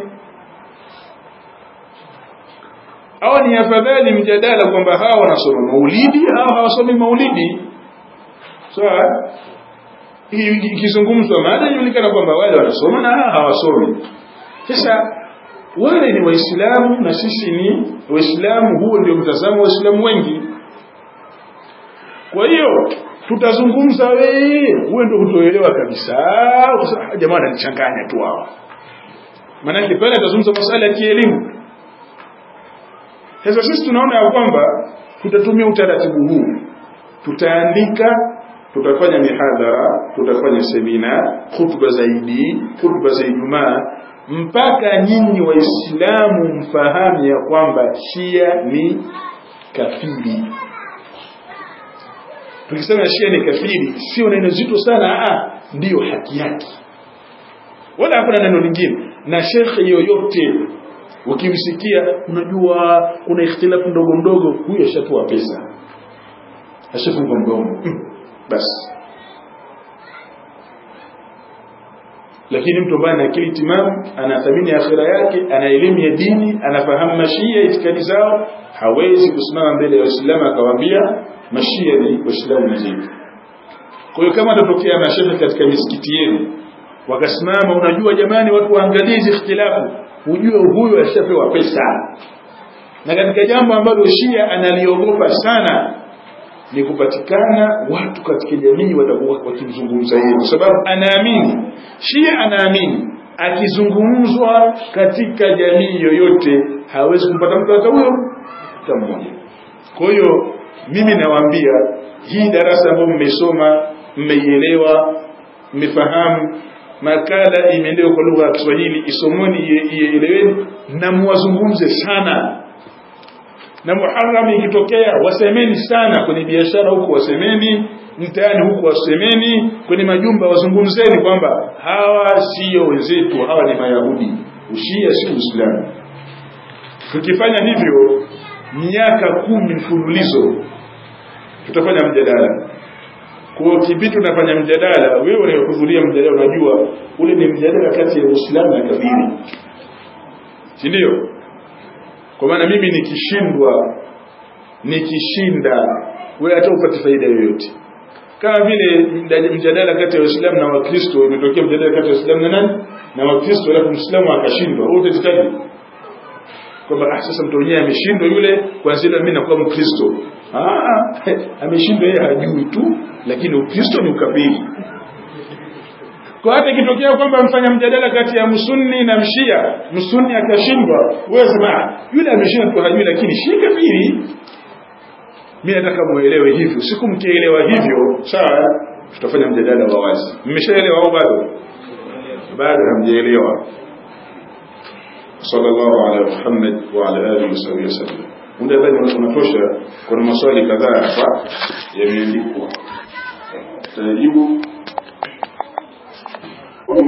au ni afadhali mjadala kwamba hawa wanasoma maulidi au hawasomi maulidi sawa ikizungumzwa mada inaonekana kwamba wale wanasoma na hawasomi sasa wale ni waislamu na sisi ni waislamu huo ndio mtazamo wa waislamu wengi kwa hiyo tutazungumza wewe wewe ndio hutoelewa kabisa jamaa ananichanganya tu hawa maanake pale atazungumza masala ya kielimu sasa sisi tunaona ya kwamba tutatumia utaratibu huu tutaandika tutafanya mihadhara tutafanya semina khutba zaidi khutba za ijumaa mpaka nyinyi waislamu mfahamu ya kwamba shia ni kafiri tukisema shia ni kafiri sio neno zito sana ah ndiyo haki yake wala hakuna neno lingine na shekhe yoyote ukimsikia unajua kuna ikhtilafu ndogo ndogo huyo ashatoa pesa ashafunga mdomo basi lakini mtu ambaye ana akili timamu anathamini akhira yake ana elimu ya dini anafahamu mashia itikadi zao hawezi kusimama mbele ya waislamu akawaambia mashia ni waislamu wenzenu kwa hiyo kama atatokea mashehe katika misikiti yenu wakasimama unajua jamani watu waangalie hizi ikhtilafu ujue huyo ashapewa pesa na katika jambo ambalo shia analiogopa sana ni kupatikana watu katika jamii watakuwa wakimzungumza yeye kwa sababu anaamini shia anaamini akizungumzwa katika jamii yoyote hawezi kumpata mtu hata huyo hata mmoja kwa hiyo mimi nawaambia hii darasa ambayo mmesoma mmeielewa mmefahamu makala imeelewa kwa lugha ya Kiswahili isomoni ieleweni na muwazungumze sana na Muharram ikitokea wasemeni sana kwenye biashara huko wasemeni mtaani huko wasemeni kwenye majumba wazungumzeni kwamba hawa sio wenzetu hawa ni mayahudi ushia si uislamu tukifanya hivyo miaka kumi mfululizo tutafanya mjadala kwa kivipi tunafanya mjadala wewe unayehudhuria mjadala unajua ule ni mjadala kati ya uislamu na kabili si ndio kwa maana mimi nikishindwa nikishinda wewe hata upate faida yoyote kama vile mjadala kati ya waislamu na wakristo imetokea mjadala kati ya waislamu na nani na wakristo alafu mwislamu akashindwa wewe utajitaji kwamba ah sasa mtu mwenyewe ameshindwa yule kwanza mimi nakuwa mkristo ah ameshindwa yeye hajui tu lakini ukristo ni ukafiri kwa hata ikitokea kwamba mfanya mjadala kati ya msunni na mshia msunni akashindwa wewe sema yule ameshinda tu hajui lakini shi kafiri mimi nataka muelewe hivyo siku mkielewa hivyo sawa tutafanya mjadala wa wazi mmeshaelewa au bado bado hamjaelewa sallallahu ala muhammad wa ala alihi wasallam wasallam muda bado unatosha kuna maswali kadhaa hapa yameandikwa tajibu